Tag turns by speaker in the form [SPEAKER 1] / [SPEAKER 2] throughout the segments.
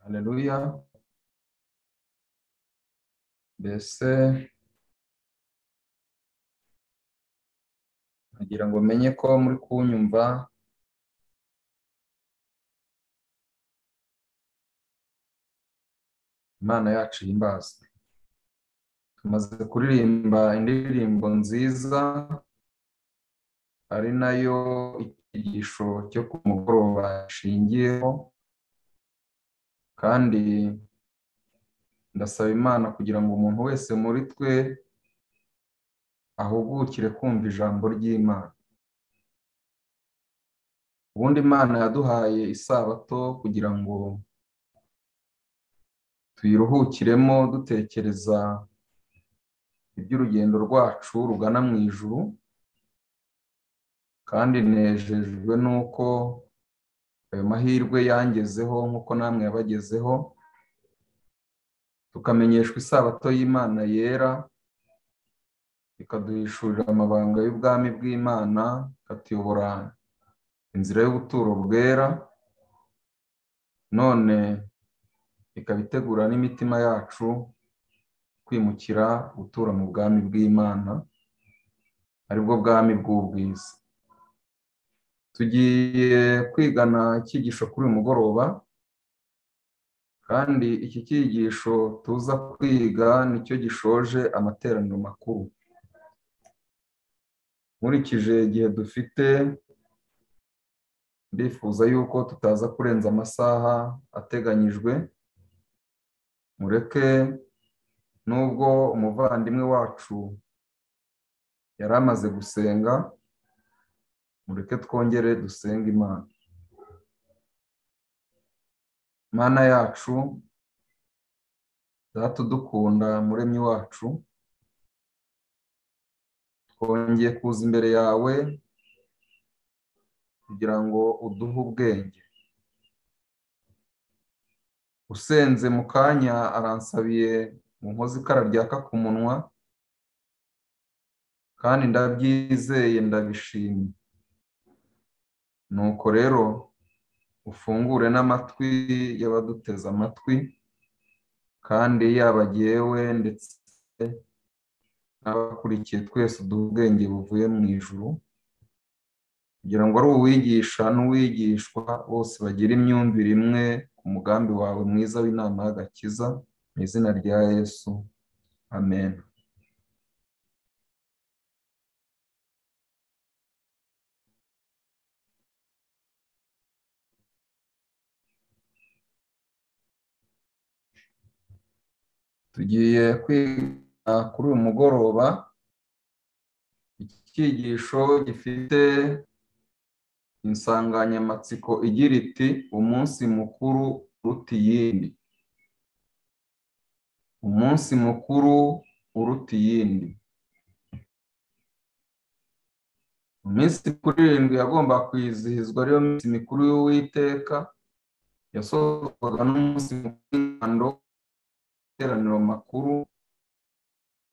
[SPEAKER 1] Aleluya. mbese nkagira ngo menye ko muri kunyumva imana yacu yimbaza tumaze kuririmba indirimbo nziza ari nayo icyigisho cyo ku mugoroba ishingiyeho kandi ndasaba imana kugira ngo umuntu wese muri twe ahugukire kumva ijambo ry'imana ubundi imana yaduhaye isabato kugira ngo tuyiruhukiremo dutekereza iby'urugendo rwacu rugana mu ijuru kandi nejejwe n'uko ayo mahirwe yangezeho nk'uko namwe yabagezeho tukamenyeshwa isabato y'imana yera ikaduhishurira amabanga y'ubwami bw'imana ikatuyobora inzira y'ubuturo bwera none ikaba itegura n'imitima yacu kwimukira gutura mu bwami bw'imana aribwo bwami bw'ubwiza tugiye kwigana icyigisho kuri uyu mugoroba kandi iki cyigisho tuza kwiga nicyo gishoje amateraniro makuru nkurikije igihe dufite ndifuza yuko tutaza kurenza amasaha ateganyijwe mureke nubwo umuvandimwe wacu yari amaze gusenga mureke twongere dusenge imana mana yacu data udukunda muremyi wacu twongeye kuza imbere yawe kugira ngo uduhe ubwenge usenze mu kanya aransabiye mu nkozi ikara ryaka ku munwa kandi ndabyizeye ndabishimye nuko rero ufungure n'amatwi y'abaduteze amatwi kandi yaba jyewe ndetse n'abakurikiye twese uduha ubwenge buvuye mu ijuru kugira ngo ari uwigisha n'uwigishwa bose bagire imyumvire imwe ku mugambi wawe mwiza w'inama y'agakiza mu izina rya yesu amen tugiye kwiga kuri uyu mugoroba iki cyigisho gifite insanganyamatsiko igira iti umunsi mukuru uruta iyindi umunsi mukuru uruta iyindi mu minsi mikuru irindwi yagomba kwizihizwa ariyo minsi mikuru y'uwiteka yasohorwaga n'umunsi mukuru w'ingando amateraniro makuru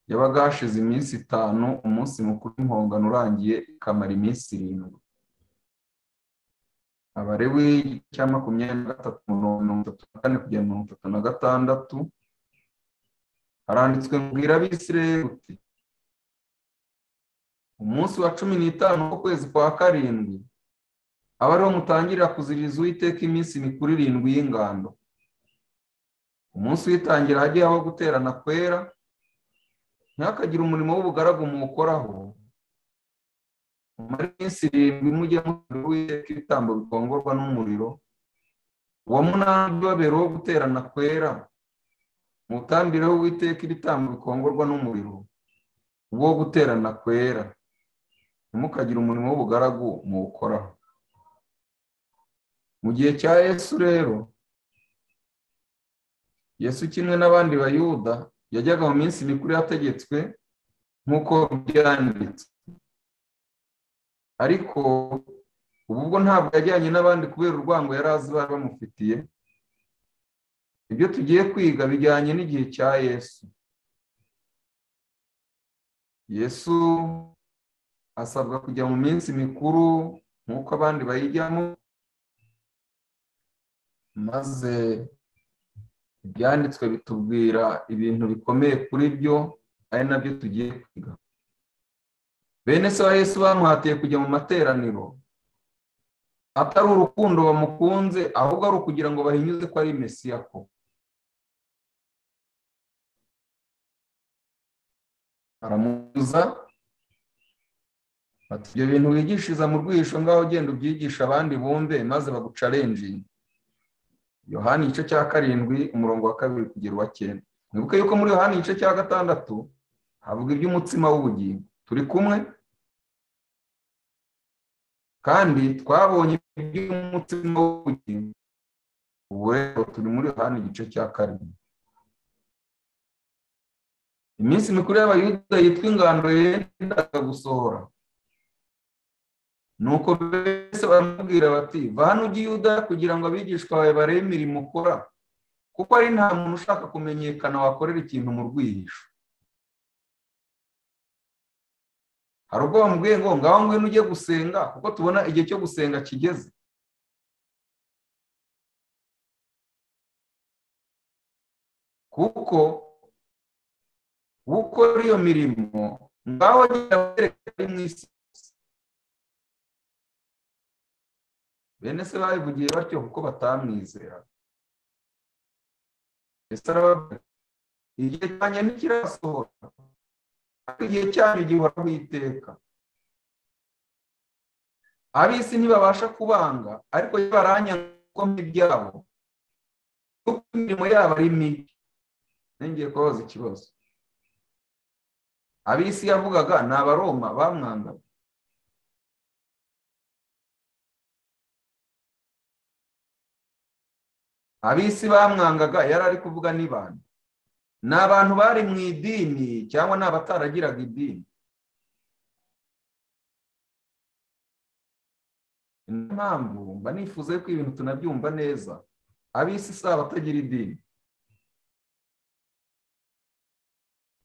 [SPEAKER 1] yabaga hashize iminsi itanu umunsi mukuru w'impongano urangiye ikamara iminsi irindwi abarewi cya makumyabiri na gatatu mirongo itatu na kane kugera mirongo itatu na gatandatu haranditswe ngo abisirayeli uti umunsi wa cumi n'itanu w'ukwezi kwa karindwi aba ariho mutangirira kuziriza uwiteka iminsi mikuru irindwi y'ingando umunsi witangira hagiye aho guterana kwera ntihakagire umurimo w'ubugaragu muwukoraho mumara iminsi irindwi mujye muriro witeka ibitambo bikongorwa n'umuriro uwa munani babereho guterana kwera mutambireho witeka ibitambo bikongorwa n'umuriro ubwo guterana kwera ntimukagire umurimo w'ubugaragu muwukoraho mu gihe cya yesu rero yesu kimwe n'abandi bayuda yajyaga mu minsi mikuru yategetswe nk'uko byanditswe ariko ubu ubwo ntabwo yajyanye n'abandi kubera urwango yari azi bari bamufitiye ibyo tugiye kwiga bijyanye n'igihe cya yesu yesu asabwa kujya mu minsi mikuru nk'uko abandi bayijyamo maze ibyanditswe bitubwira ibintu bikomeye kuri byo ari nabyo tugiye kwiga bene se wa yesu bamuhatiye kujya mu materaniro atari urukundo bamukunze ahubwo ari ukugira ngo bahinyuze ko ari mesiya ko baramubuza bati ibyo bintu wigishiriza mu rwihisho ngaho ugenda ubyigisha abandi bumve maze bagucarenjinga yohani igice cya karindwi umurongo wa kabiri kugera uwa cyenda mwibuke yuko muri yohani igice cya gatandatu havuga iby'umutsima w'ubugingo turi kumwe kandi twabonye iby'umutsima w'ubugingo ubu rero turi muri yohani igice cya karindwi iminsi mikuru y'abayuda yitwa ingando yendaga gusohora nuko mbese baramubwira bati va hano ujye yuda kugira ngo abigishwa bawe barebe imirimo ukora kuko ari nta muntu ushaka kumenyekana wakorera ikintu mu rwihisho hari ubwo bamubwiye ngo ngaho ngwino ujye gusenga kuko tubona igihe cyo gusenga kigeze kuko gukora iyo mirimo ngaho agenda abereka ari mu isi bene se babivugiye batyo kuko batamwizera mbese arababwira igihe cyanjye ntikirasohora ariko igihe cyanyu gihoraho iteka ab'isi ntibabasha kubanga ariko iyo baranyanga kuko ibyabo kuko imirimo yabo ari mibi nongeye kubabaza ikibazo ab'isi yavugaga ni abaroma bamwangaga ab'isi bamwangaga yari ari kuvuga n'abantu ni abantu bari mu idini cyangwa ni abataragiraga idini niyo mpamvu mba nifuza ko ibintu tunabyumva neza ab'isi si abatagira idini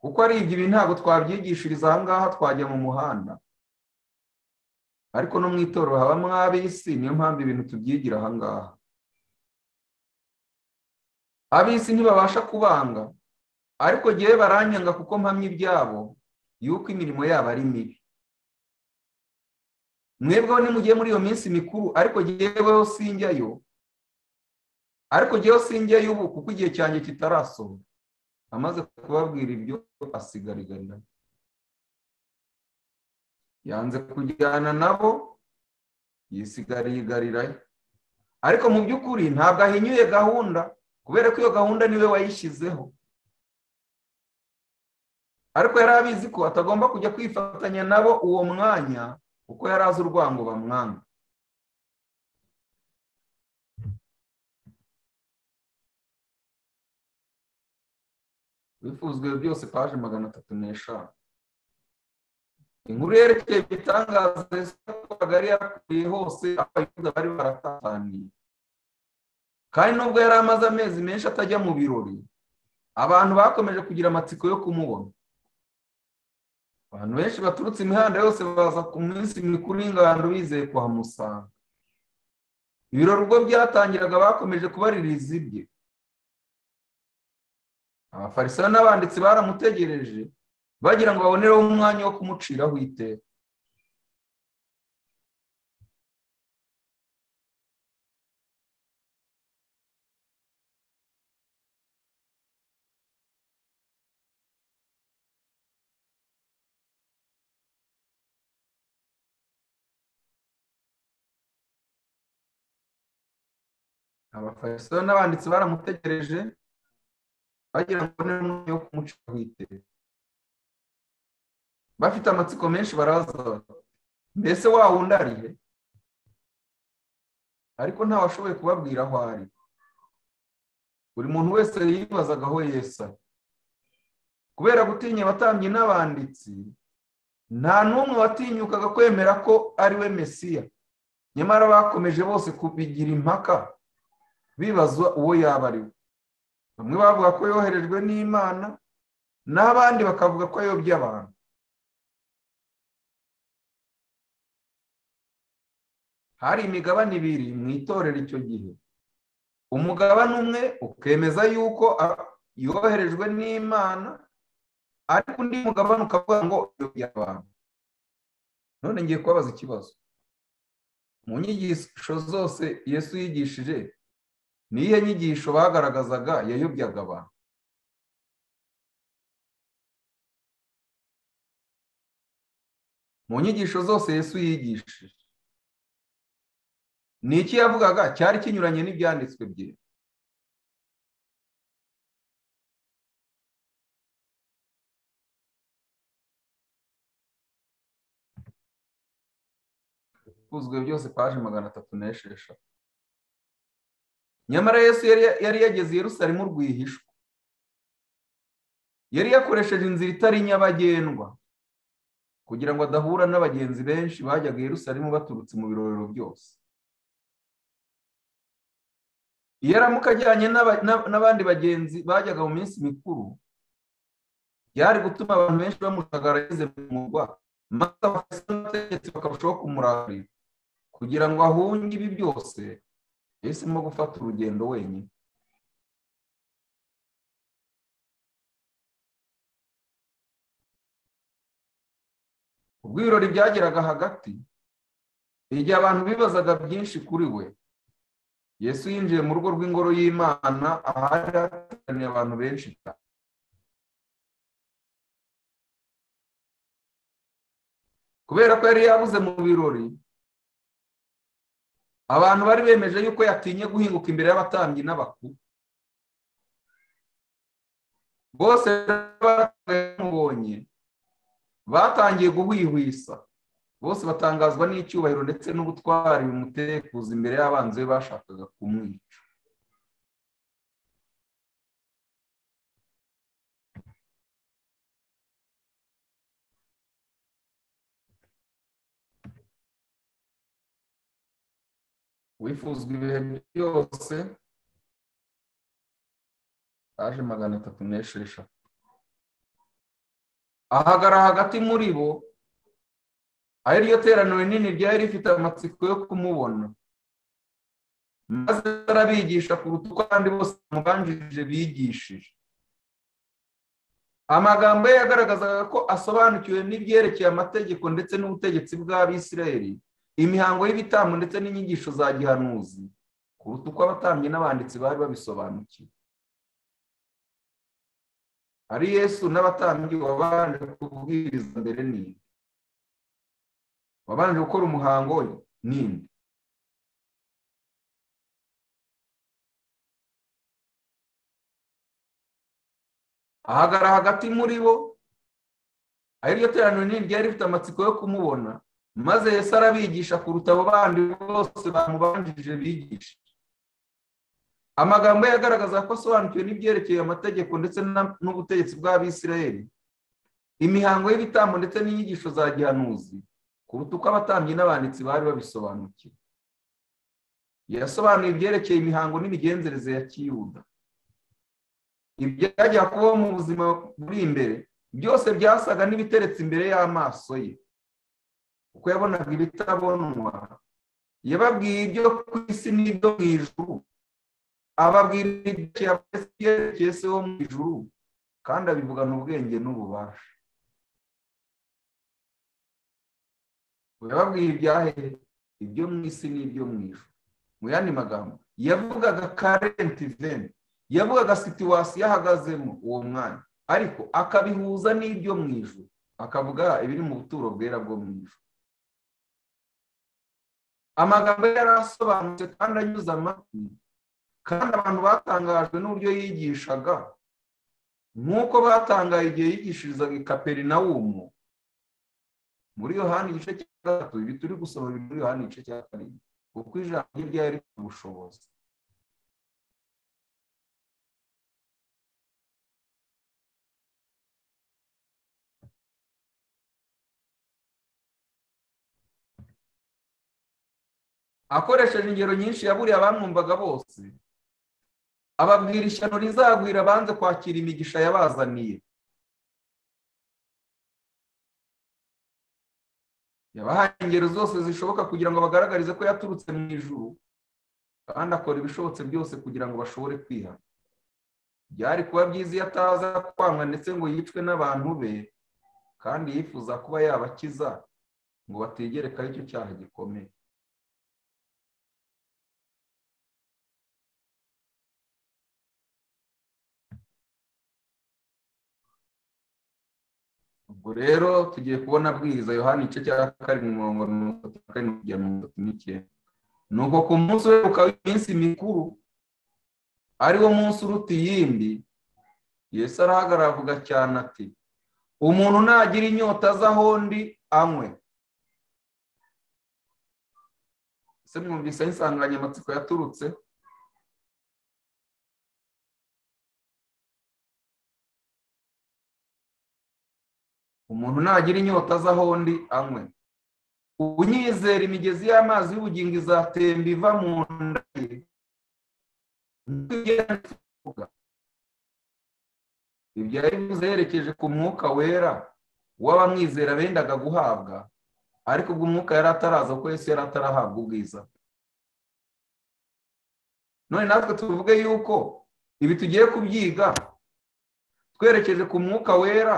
[SPEAKER 1] kuko ari ibyo ibi ntabwo twabyigishiriza aha ngaha twajya mu muhanda ariko no mu itorero habamo ab'isi niyo mpamvu ibintu tubyigira aha ngaha ab'isi ntibabasha kubanga ariko ngewe baranyanga kuko mpamya ibyabo yuko imirimo yabo ari mibi mwebweho nimugiye muri iyo minsi mikuru ariko ngeweho sinjyayo ariko ngeweho sinjyayo ubu kuko igihe cyanjye kitarasohoka amaze kubabwira ibyo asigariganya yanze kujyana nabo yisigarigarirayo ariko mu by'ukuri ntabwo ahinyuye gahunda kubera ko iyo gahunda niwe wayishyizeho ariko yari abizi ko atagomba kujya kwifatanya nabo uwo mwanya kuko yari azi urwango bamwanga bifuzwe byose paje magana atatu n'eshanu inkuru yerekeye ibitangaza yakoraga yari yakwiriye hose abayuda bari baratataniye kandi nubwo yari amaze amezi menshi atajya mu birori abantu bakomeje kugira amatsiko yo kumubona abantu benshi baturutse imihanda yose baza ku minsi mikuru y'ingando bizeye kuhamusanga ibirori ubwo byatangiraga bakomeje kubaririza ibye abafarisayo n'abanditsi baramutegereje bagira ngo babonereho umwanya wo kumuciraho iteka abafarisayo n'abanditsi baramutegereje bagira ngo babone umwanya wo kumucira witeka bafite amatsiko menshi baraza mbese wa wundi arihe ariko ntawashoboye kubabwira aho ari buri muntu wese yibazaga aho yesa kubera gutinya abatambyi n'abanditsi nta n'umwe watinyukaga kwemera ko ari we mesiya nyamara bakomeje bose kubigira impaka bibaza uwo yaba ari we bamwe bavuga ko yoherejwe n'imana n'abandi bakavuga ko ayobya abantu hari imigabane ibiri mu itorero icyo gihe umugabane umwe ukemeza yuko yoherejwe n'imana ariko undi mugabane ukavuga ngo uyobye abantu none ngiye kubabaza ikibazo mu nyigisho zose yesu yigishije niyihe nyigisho bagaragazaga yayobyaga abantu mu nyigisho zose yesu yigishije ni iki yavugaga cyari kinyuranye n'ibyanditswe bye buzwe byose paje magana atatu n'esheshatu nyamara yesu yari yageze i rusarimo rwihishwa yari yakoresheje inzira itari nyabagendwa kugira ngo adahura n'abagenzi benshi bajyaga i rusarimo baturutse mu birorero byose iyo aramuka ajyanye n'abandi bagenzi bajyaga mu minsi mikuru byari gutuma abantu benshi bamushagara ageze mu murwa maze abategetsi bakarushaho kumurarira kugira ngo ahunge ibi byose yahisemo gufata urugendo wenyine ubwo ibirori byageraga hagati igihe abantu bibazaga byinshi kuri we yesu yinjiye mu rugo rw'ingoro y'imana ahari hateraniye abantu benshi cyane kubera ko yari yabuze mu birori abantu bari bemeje yuko yatinye guhinguka imbere y'abatambyi n'abakuru bose bamubonye batangiye guhwihwisa bose batangazwa n'icyubahiro ndetse n'ubutwari bimutekuza imbere y'abanzi be bashakaga kumwica wifuzwa ibihe byose aje magana atatu n'esheshatu ahagara hagati muri bo aho iryo teraniro rinini ryari rifite amatsiko yo kumubona maze arabigisha kuruta uko abandi bose bamubanjirije bigishije amagambo ye yagaragazaga ko asobanukiwe n'ibyerekeye amategeko ndetse n'ubutegetsi bw'abisirayeli imihango y'ibitambo ndetse n'inyigisho za gihanuzi kuruta uko abatambyi n'abanditsi bari babisobanukiwe ari yesu n'abatambyi wabanje kubwiriza mbere n'indi wabanje gukora umuhango we n'indi ahagara hagati muri bo aho iryo teraniro nini ryari rifite amatsiko yo kumubona maze Yesu arabigisha kuruta abo bandi bose bamubanjije bigisha amagambo ye agaragaza ko asobanukiwe n'ibyerekeye amategeko ndetse n'ubutegetsi bw'abisirayeli imihango y'ibitambo ndetse n'inyigisho za gihanuzi kuruta uko abatambyi n'abanditsi bari babisobanukiwe yasobanuye ibyerekeye imihango n'imigenzereze ya kiyuda ibyajya kubaho mu buzima buri imbere byose byasaga n'ibiteretse imbere y'amaso ye uko yabonaga ibitabonwa yababwiye ibyo ku isi n'ibyo mu ijuru ababwira ibyerekeye se wo mu ijuru kandi abivugana ubwenge n'ububasha yababwiye ibyahe ibyo mu isi n'ibyo mu ijuru mu yandi magambo yavugaga karenti veni yavugaga situwasiyo ahagazemo uwo mwanya ariko akabihuza n'ibyo mu ijuru akavuga ibiri mu buturo bwera bwo mu ijuru amagambo yari asobanutse kandi anyuze amatwi kandi abantu batangajwe n'uburyo yigishaga nk'uko batangaye igihe yigishirizaga i kaperinawumu muri yohani igice cya gatatu ibi turi gusoma biri muri yohani igice cya karindwi kuko ijambo rye ryari rifite ubushobozi akoresheje ingero nyinshi yaburiye abamwumvaga bose ababwira ishyano rizagwira abanze kwakira imigisha yabazaniye yabahaye ingero zose zishoboka kugira ngo bagaragarize ko yaturutse mu ijuru kandi akora ibishobotse byose kugira ngo bashobore kwihana byari kuba byiza iyo ataza kwanga ndetse ngo yicwe n'abantu be kandi yifuza kuba yabakiza ngo bategerekaho icyo cyaha gikomeye ubwo rero tugiye kubona abwiriza yohani igice cya karindwi mirongo mirongo itatu na karindwi kugera mirongo itatu n'icyenda ni uko ku munsi uheruka w'iminsi mikuru ariwo munsi uruta iyindi yesu arahagarara avuga cyane ati umuntu nagira inyota aza aho ndi anywe ese mwumvise aho insanganyamatsiko yaturutse umuntu nagira inyota aza aho ndi anywe unyizera imigezi y'amazi y'ubugingo izatemba iva mu nda ye ibyo bivuze yerekeje ku mwuka wera w'abamwizera bendaga guhabwa ariko ubwo umwuka yari ataraza kuko Yesu yari atarahabwa ubwiza none natwe tuvuge yuko ibi tugiye kubyiga twerekeje ku mwuka wera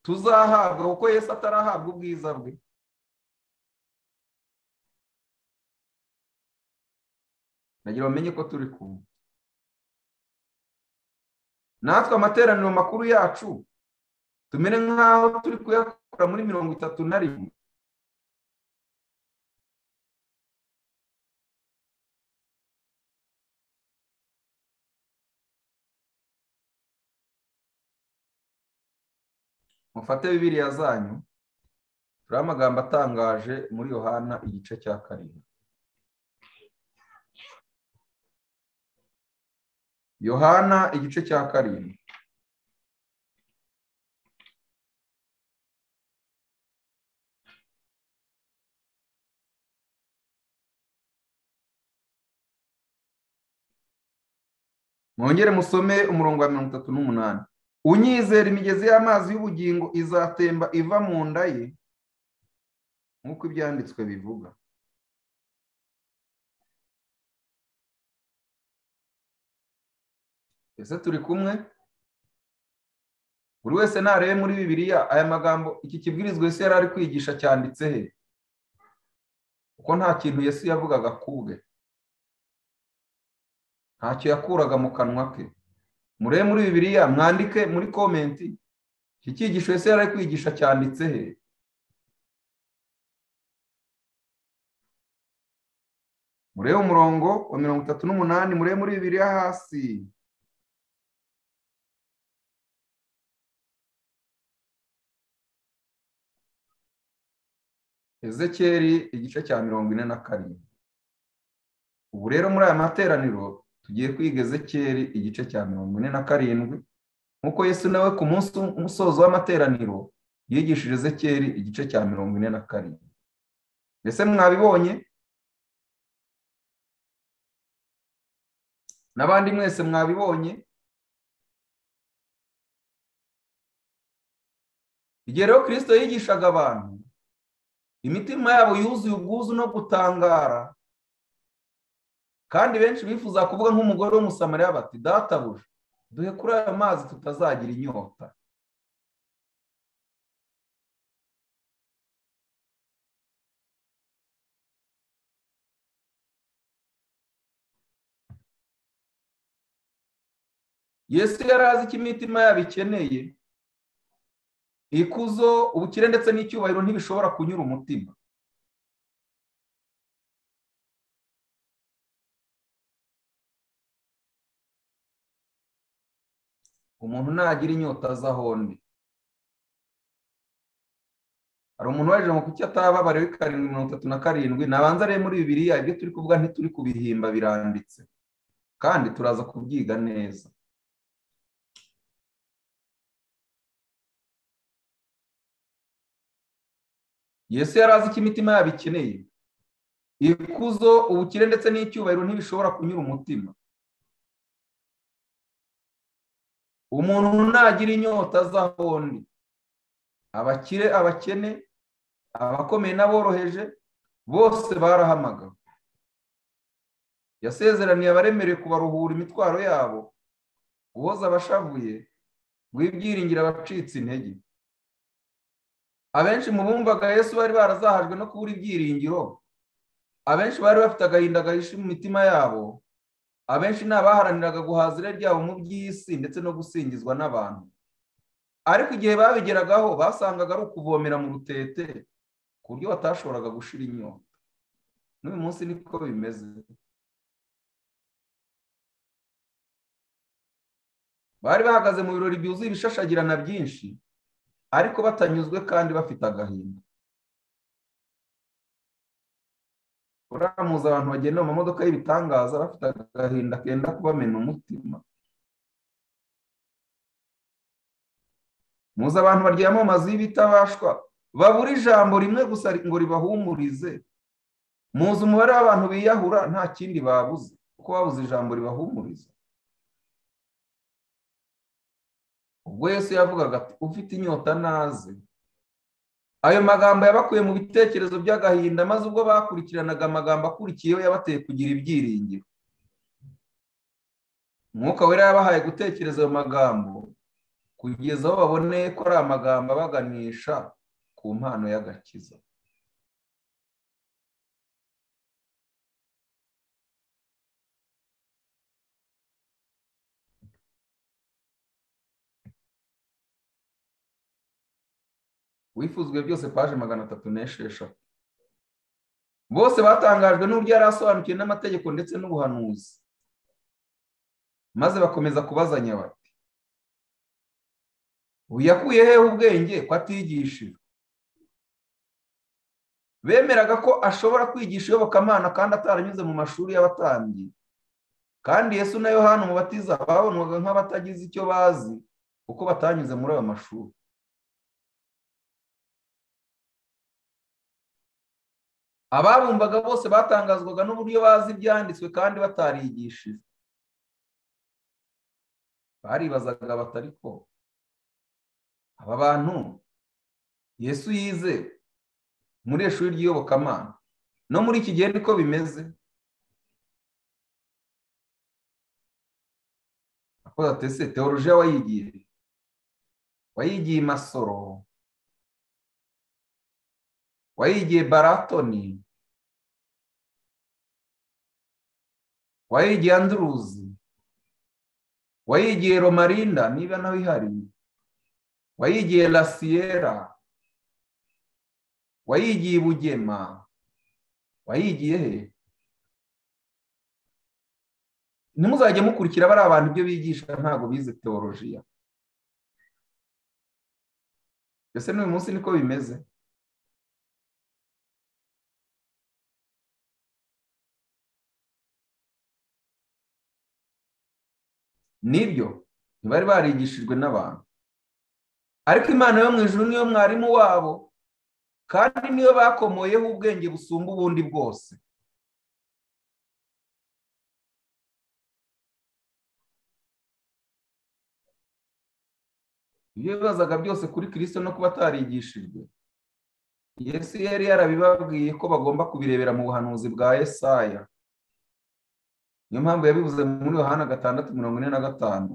[SPEAKER 1] tuzahabwa kuko Yesu atarahabwa ubwiza bwe nagira bamenye ko turi kumwe natwe amateraniro makuru yacu tumere nk'aho turi kuyakora muri mirongo itatu na rimwe mufate bibiriya zanyu turiho amagambo atangaje muri yohana igice cya karindwi yohana igice cya karindwi mwongere musome umurongo wa mirongo itatu n'umunani unyizera imigezi y'amazi y'ubugingo izatemba iva mu nda ye nk'uko ibyanditswe bivuga ese turi kumwe buri wese ntarebe muri bibiliya aya magambo iki kibwirizwa Yesu yari ari kwigisha cyanditse he kuko nta kintu Yesu yavugaga kubwe ntacyo yakuraga mu kanwa ke murebe muri bibiliya mwandike muri komenti iki cyigisho Yesu yari ari kwigisha cyanditse he murebe umurongo wa mirongo itatu n'umunani murebe muri bibiliya hasi ezekeri igice cya mirongo ine na karindwi ubu rero muri aya materaniro tugiye kwiga ezekeri igice cya mirongo ine na karindwi nk'uko Yesu nawe ku munsi umusozo w'amateraniro yigishije ezekeri igice cya mirongo ine na karindwi mbese mwabibonye n'abandi mwese mwabibonye igihe rero kirisito yigishaga abantu imitima yabo yuzuye ubwuzu no gutangara kandi benshi bifuza kuvuga nk'umugore w'umusamariya bati databuja duhe kuri aya mazi tutazagira inyota yesu yari azi icyo imitima yabo ikeneye ikuzo ubukire ndetse n'icyubahiro ntibishobora kunyura umutima umuntu nagira inyota aho ndi hari umuntu waje ngo kuki atababariwe karindwi mirongo itatu na karindwi nabanza arebe muri bibiriya ibyo turi kuvuga ntituri kubihimba biranditse kandi turaza kubyiga neza yesu yari azi icyo imitima yabo ikeneye ikuzo ubukire ndetse n'icyubahiro ntibishobora kunyura umutima umuntu nagira inyota azaho ndi abakire abakene abakomeye n'aboroheje bose barahamagawe yasezeraniye abaremereye kubaruhura imitwaro yabo uwoza abashavuye ngo ibyiringire abacitse intege abenshi mu bumvaga yesu bari barazahajwe no kubura ibyiringiro abenshi bari bafite agahinda gahishe mu mitima yabo abenshi ni abaharaniraga guhaza irari ryabo mu by'isi ndetse no gusingizwa n'abantu ariko igihe babigeragaho basangaga ari ukuvomera mu rutete ku buryo batashoboraga gushira inyota n'uyu munsi niko bimeze bari bahagaze mu birori byuzuye ibishashagirana byinshi ariko batanyuzwe kandi bafite agahinda uramuza abantu bagenda mu mamodoka y'ibitangaza bafite agahinda kenda kubamena umutima muzi abantu baryama mu mazu y'ibitabashwa babura ijambo rimwe gusa ngo ribahumurize muzi umubare w'abantu biyahura nta kindi babuze kuko babuze ijambo ribahumuriza ubwo yesu yavugaga ati ufite inyota naze ayo magambo yabakuye mu bitekerezo by'agahinda maze ubwo bakurikiranaga amagambo akurikiyeho yabateye kugira ibyiringiro umwuka wera yabahaye gutekereza ayo magambo kugeza aho baboneye ko ari amagambo abaganisha ku mpano y'agakiza wifuzwe byose paje magana atatu n'esheshatu bose batangajwe n'uburyo yari asobanukiwe n'amategeko ndetse n'ubuhanuzi maze bakomeza kubazanya bati ubu yakuye hehe ubwenge ko atigishijwe bemeraga ko ashobora kwigisha iyobokamana kandi ataranyuze mu mashuri y'abatambyi kandi yesu na yohani umubatiza babonwaga nk'abatagize icyo bazi kuko batanyuze muri ayo mashuri ababumbaga bose batangazwaga n'uburyo bazi ibyanditswe kandi batarigishije baribazaga batari ko aba bantu yesu yize muri iri shuri ry'iyobokamana no muri iki gihe niko bimeze akoze atese teorojiya wayigiye wayigiye i masoro wayigiye baratoni wayigiye anduruzi wayigiye romarinda niba nawe ihari wayigiye lasiyera wayigiye bugema wayigiye he ntimuzajye mukurikira bari abantu ibyo bigisha ntabwo bize teolojiya mbese n'uyu munsi niko bimeze nibyo ntibari barigishijwe n'abantu ariko imana yo mu ijuru niyo mwarimu wabo kandi niyo bakomoyeho ubwenge busumba ubundi bwose ibyo bibazaga byose kuri kirisito no kuba atarigishijwe yesu yari yarabibabwiye ko bagomba kubirebera mu buhanuzi bwa esaya niyo mpamvu yabivuze muri yohana gatandatu mirongo ine na gatanu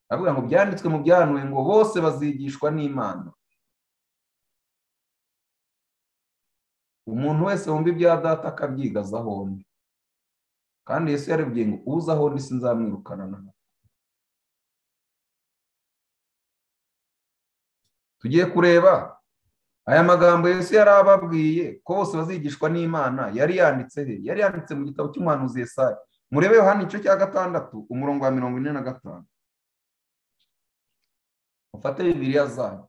[SPEAKER 1] aravuga ngo byanditswe mu byahanuwe ngo bose bazigishwa n'imana umuntu wese wumva ibya data akabyigaza hombi kandi yesu yarebye ngo uza ahondi sinzamwirukana na tugiye kureba aya magambo yesu yari ababwiye ko bose bazigishwa n'imana yari yanditse he yari yanditse mu gitabo cy'umuhanuzi Yesaya murebe yohani igice cya gatandatu umurongo wa mirongo ine na gatanu mufate bibiriya zanyu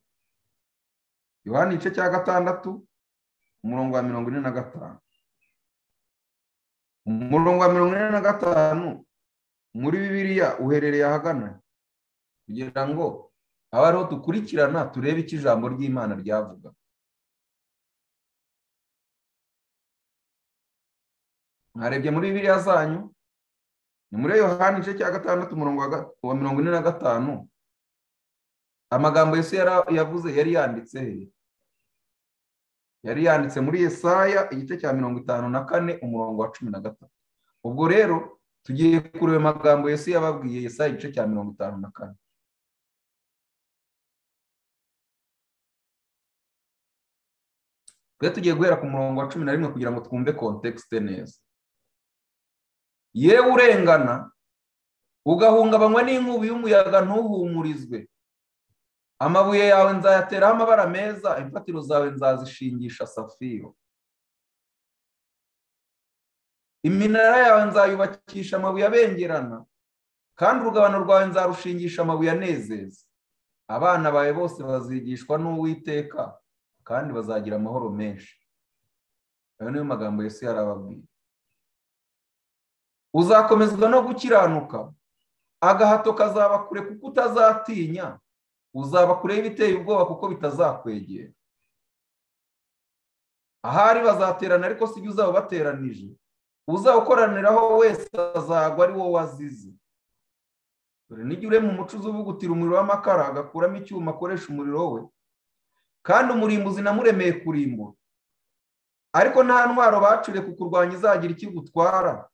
[SPEAKER 1] yohani igice cya gatandatu umurongo wa mirongo ine na gatanu umurongo wa mirongo ine na gatanu muri bibiriya uherereye ahagana kugira ngo abe ariho dukurikirana turebe icyo ijambo ry'imana ryavuga mwarebye muri bibiriya zanyu ni muri yohani igice cya gatandatu umurongo wa mirongo ine na gatanu amagambo yesu yavuze yari yanditse he yari yanditse muri yesaya igice cya mirongo itanu na kane umurongo wa cumi na gatatu ubwo rero tugiye kureba amagambo Yesu yababwiye Yesaya igice cya mirongo itanu na kane twe tugiye guhera ku murongo wa cumi na rimwe kugira ngo twumve kontekisite neza yewe urengana ugahungabanywa n'inkubi y'umuyaga ntuhumurizwe amabuye yawe nzayateraho amabara meza imfatiro zawe nzazishingisha safiro iminara yawe nzayubakisha amabuye abengerana kandi urugabano rwawe nzarushingisha amabuye anezeza abana bawe bose bazigishwa n'uwiteka kandi bazagira amahoro menshi ayo niyo magambo Yesu yarababwiye uzakomezwa no gukiranuka agahato kazaba kure kuko utazatinya uzaba kure y'ibiteye ubwoba kuko bitazakwegera ahari bazaterana ariko si byo uzaba bateranije uzawukoraniraho wese azagwa ari wowe wazize dore n'igihe urema umuco uzubugutira umuriro w'amakara agakuramo icyuma akoresha umuriro we kandi umurimbuzi namuremeye kurimbura ariko nta ntwaro bacure kukurwanya izagira icyo igutwara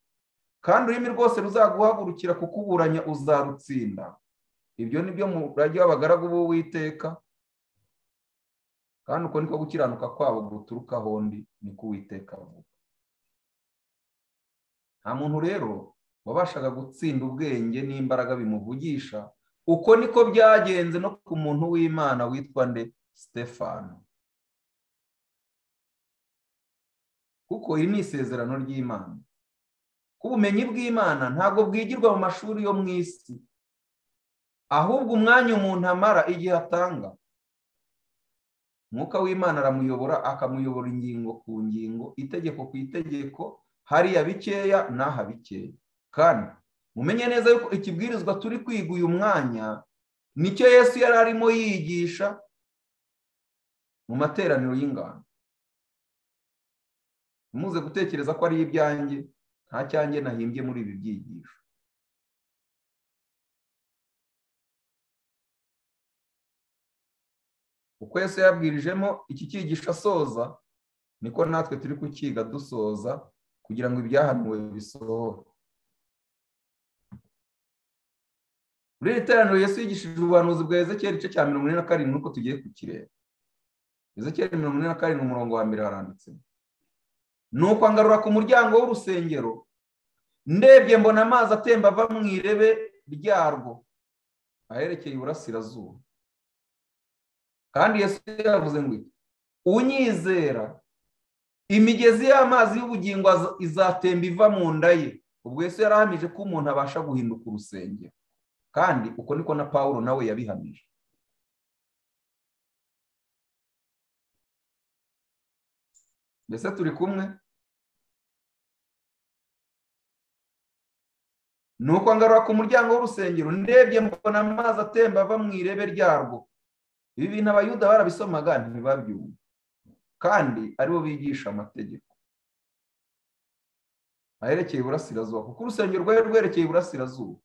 [SPEAKER 1] kandi ururimi rwose ruzaguhagurukira kukuburanya uzarutsinda ibyo ni byo murage w'abagaragu b'uwiteka kandi uko niko gukiranuka kwabo guturuka hondi ni ko uwiteka avuga nta muntu rero wabashaga gutsinda ubwenge n'imbaraga bimuvugisha uko niko byagenze no ku muntu w'imana witwa nde sitefano kuko iri ni isezerano ry'imana ko ubumenyi bw'imana ntabwo bwigirwa mu mashuri yo mu isi ahubwo umwanya umuntu amara igihe atanga umwuka w'imana aramuyobora akamuyobora ingingo ku ngingo itegeko ku itegeko hariya bikeya n'aha bikeya kandi mumenye neza yuko ikibwirizwa turi kwiga uyu mwanya nicyo yesu yari arimo yigisha mu materaniro y'ingano ntimuze gutekereza ko ari ibyanjye nta cyanjye nahimbye muri ibi byigisho uko yose yabwirijemo iki cyigisho asoza niko natwe turi kukiga dusoza kugira ngo ibyahanuwe bisohore muri iri teraniro Yesu yigishije ubuhanuzi bwa Ezekiel igice cya mirongo ine na karindwi nuko tugiye kukireba Ezekiel mirongo ine na karindwi umurongo wa mbere haranditse ni ukwangarura ku muryango w'urusengero ndebye mbona amazi atemba ava mu irebe ryarwo aherekeye iburasirazuba kandi Yesu yavuze ngo unyizera imigezi y'amazi y'ubugingo izatemba iva mu nda ye ubwo Yesu yarahamije ko umuntu abasha guhinduka urusengero kandi uko niko na paul nawe yabihamije mbese turi kumwe ni ukwangarura ku muryango w'urusengero ndebye mbona amazi atemba ava mu irebe ryarwo ibi bintu abayuda barabisomaga ntibabyumve kandi aribo bigisha amategeko aherekeye iburasirazuba kuko urusengero rwari rwerekeye iburasirazuba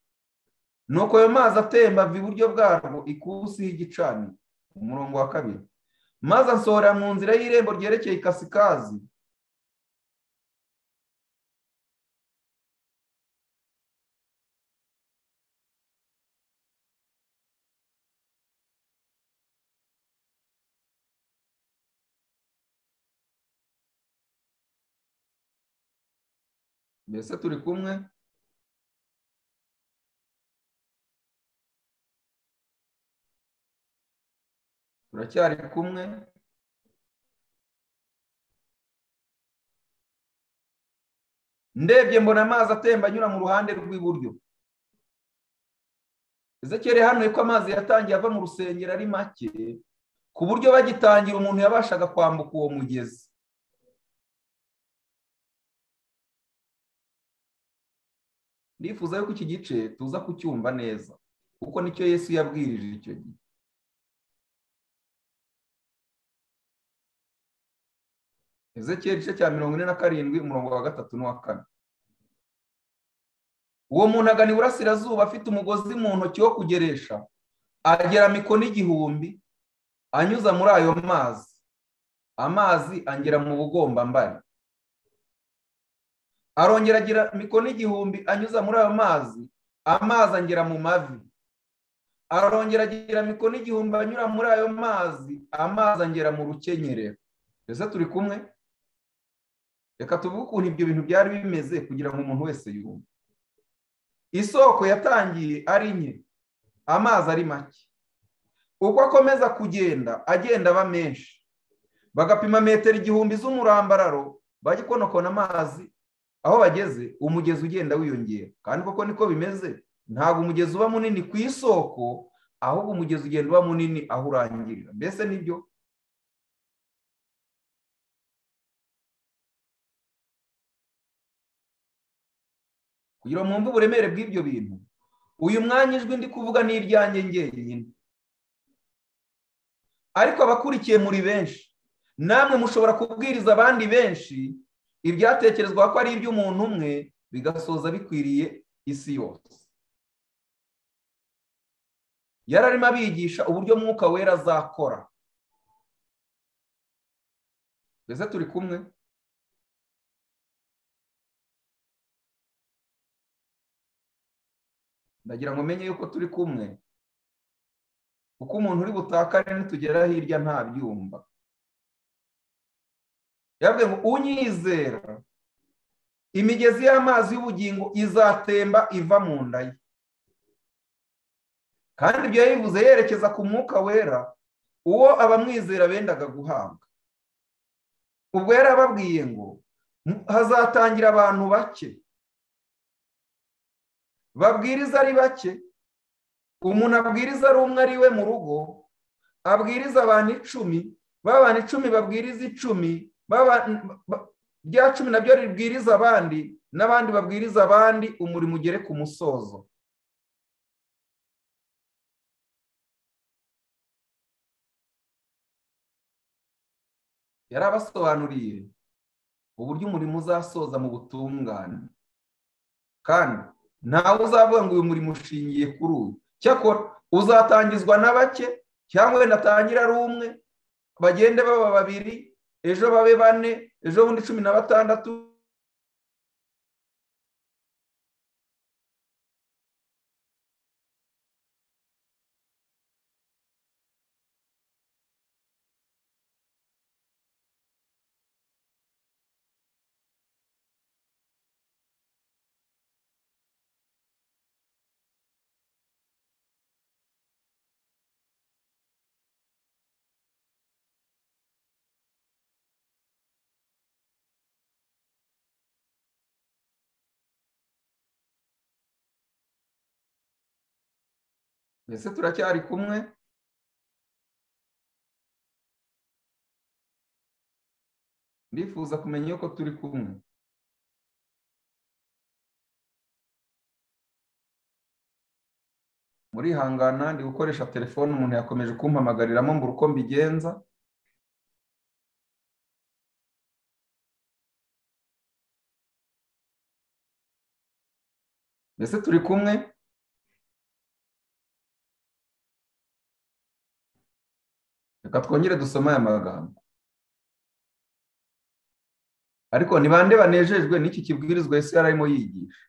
[SPEAKER 1] nuko ayo mazi atemba ava iburyo bwarwo ikusi y'igicaniro umurongo wa kabiri maze ansohora mu nzira y'irembo ryerekeye ikasikazi mbese turi kumwe turacyari kumwe ndebye mbona amazi atemba anyura mu ruhande rw'iburyo ezekere hano ko amazi yatangiye ava mu rusengero ari make ku buryo bagitangira umuntu yabashaga kwambuka uwo mugezi ndifuza yuko iki gice tuza kucyumva neza kuko nicyo yesu yabwirije icyo gihe ezekiyeri igice cya mirongo ine na karindwi umurongo wa gatatu n'uwa kane uwo muntu agana iburasirazuba afite umugozi mu ntoki wo kugeresha agera mikono igihumbi anyuza muri ayo mazi amazi angera mu bugombambari arongera agira mikono igihumbi anyuza muri ayo mazi amazi angera mu mavi arongera agira mikono igihumbi anyura muri ayo mazi amazi angera mu rukenyerero mbese turi kumwe reka tuvuge ukuntu ibyo bintu byari bimeze kugira ngo umuntu wese yumve isoko yatangiye ari nke amazi ari make uko akomeza kugenda agenda aba menshi bagapima metero igihumbi z'umurambararo bajya ukonokona amazi aho bageze umugezi ugenda wiyongera kandi koko niko bimeze ntabwo umugezi uba munini ku isoko ahubwo umugezi ugenda uba munini aho urangirira mbese nibyo kugira mwumve uburemere bw'ibyo bintu uyu mwanya ijwi ndi kuvuga ni iryanjye ngenyine ariko abakurikiye muri benshi namwe mushobora kubwiriza abandi benshi ibyatekerezwa ko ari iby'umuntu umwe bigasoza bikwiriye isi yose yari arimo abigisha uburyo mwuka wera azakora mbese turi kumwe ndagira ngo umenye yuko turi kumwe kuko umuntu uri butakare nitugera hirya ntabyumva yavuze ngo unyizera imigezi y'amazi y'ubugingo izatemba iva mu nda ye kandi ibyo yabivuze yerekeza ku mwuka wera uwo abamwizera bendaga guhabwa ubwo yari ababwiye ngo hazatangira abantu bake babwiriza ari bake umuntu abwiriza ari umwe ari we mu rugo abwiriza abantu icumi b'abantu icumi babwiriza icumi rya cumi nabyo ribwiriza abandi n'abandi babwiriza abandi umurimo ugere ku musozo yari abasobanuriye uburyo umurimo uzasoza mu butungane kandi ntawe uzavuga ngo uyu murimo ushingiye kuri uyu cyakora uzatangizwa na bake cyangwa wenda atangire ari umwe bagende baba babiri ejo babe bane ejo bundi cumi na batandatu mbese turacyari kumwe ndifuza kumenya yuko turi kumwe murihangana ndi gukoresha telefone umuntu yakomeje kumpamagariramo mbura uko mbigenza mbese turi kumwe reka twongere dusoma aya magambo ariko ni bande banejejwe n'iki kibwirizwa ese yari arimo yigisha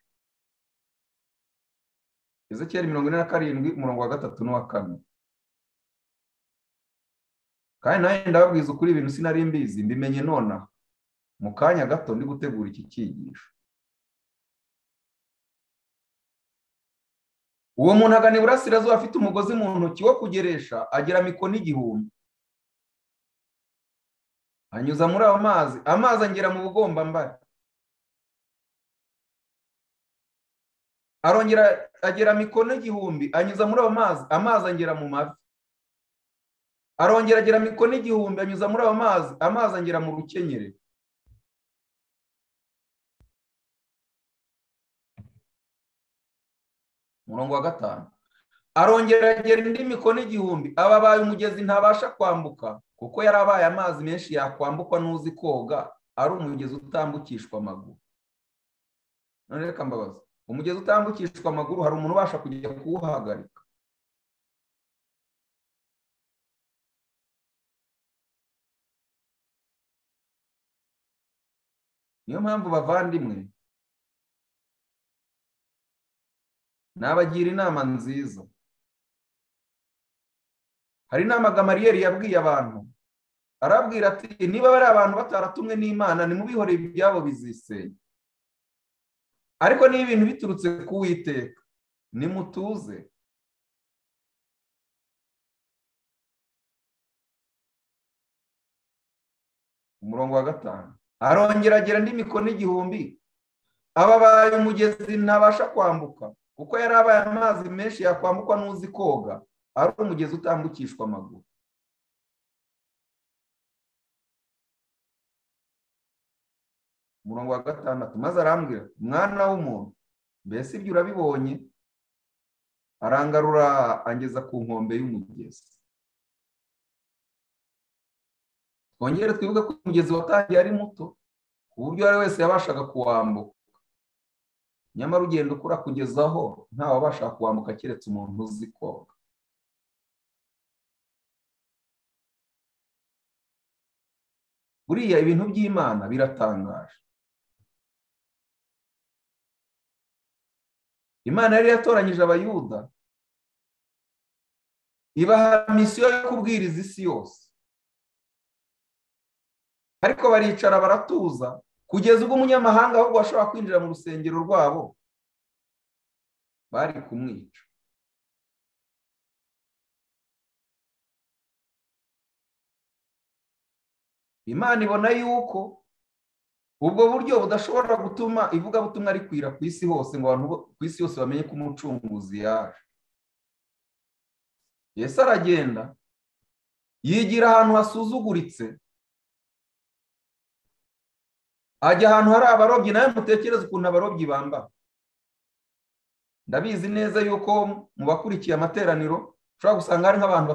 [SPEAKER 1] ezekiyeli mirongo ine na karindwi umurongo wa gatatu n'uwa kane kandi nawe ndababwiza ukuri ibintu sinari mbizi mbimenye nonaha mu kanya gato ndi gutegura iki cyigisho uwo muntu agana iburasirazuba afite umugozi mu ntoki wo kugeresha agira mikono igihumbi anyuza muri ayo mazi amazi angera mu bugombambari arongera agera mikono igihumbi anyuza muri ayo mazi amazi angera mu mavi arongera agera mikono igihumbi anyuza muri ayo mazi amazi angera mu rukenyere umurongo wa gatanu arongera agera indi mikono igihumbi aba abaye umugezi ntabasha kwambuka kuko yari abaye amazi menshi yakwambukwa n'uzi koga ari umugezi utambukishwa amaguru none reka mbabaza umugezi utambukishwa amaguru hari umuntu ubasha kujya kuwuhagarika niyo mpamvu bavandimwe nabagira inama nziza hari inama gamariyeri yabwiye abantu arabwira ati niba bari abantu bataratumwe n'imana nimubihore ibyabo bizisenya ariko niba ibintu biturutse ku witeka nimutuze umurongo wa gatanu arongera agera andi mikono igihumbi ababaye umugezi ntabasha kwambuka kuko yari abaye amazi menshi yakwambukwa n'uzi koga ari umugezi utambukishwa amaguru umurongo wa gatandatu maze arambwira mwana w'umuntu mbese ibyo urabibonye arangarura angeza ku nkombe y'umugezi twongere twibuke ko umugezi watangiye ari muto ku buryo uwo ari wese yabashaga kuwambuka nyamara ugenda ukura kugezaho ntawabasha kuwambuka keretse umuntu uzi koga buriya ibintu by'imana biratangaje imana yari yatoranyije abayuda ibaha misiyo yo kubwiriza isi yose ariko baricara baratuza kugeza ubwo umunyamahanga ahubwo ashobora kwinjira mu rusengero rwabo bari kumwica imana ibona yuko ubwo buryo budashobora gutuma ivugabutumwa rikwira ku isi hose ngo abantu ku isi yose bamenye ko umucunguzi yaje Yesu aragenda yigira ahantu hasuzuguritse ajya ahantu hari abarobyi nawe mutekereze ukuntu abarobyi bambara ndabizi neza yuko mu bakurikiye amateraniro ushobora gusanga hari nk'abantu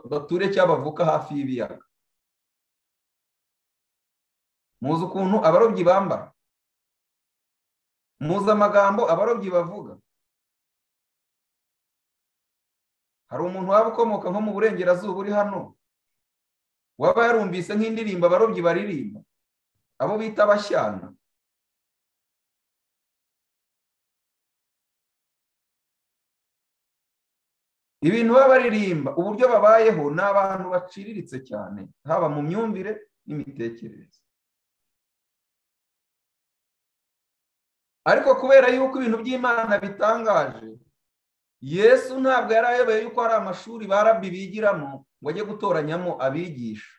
[SPEAKER 1] bature cyangwa bavuka hafi y'ibiyaga muzi ukuntu abarobyi bambara muzi amagambo abarobyi bavuga hari umuntu waba ukomoka nko mu burengerazuba uri hano waba yarumvise nk'indirimbo abarobyi baririmba abo bita abashyana ibintu baba baririmba uburyo babayeho ni abantu baciriritse cyane haba mu myumvire n'imitekerereze ariko kubera yuko ibintu by'imana bitangaje yesu ntabwo yari ayoboye yuko hari amashuri barabbi bigiramo ngo ajye gutoranyamo abigisha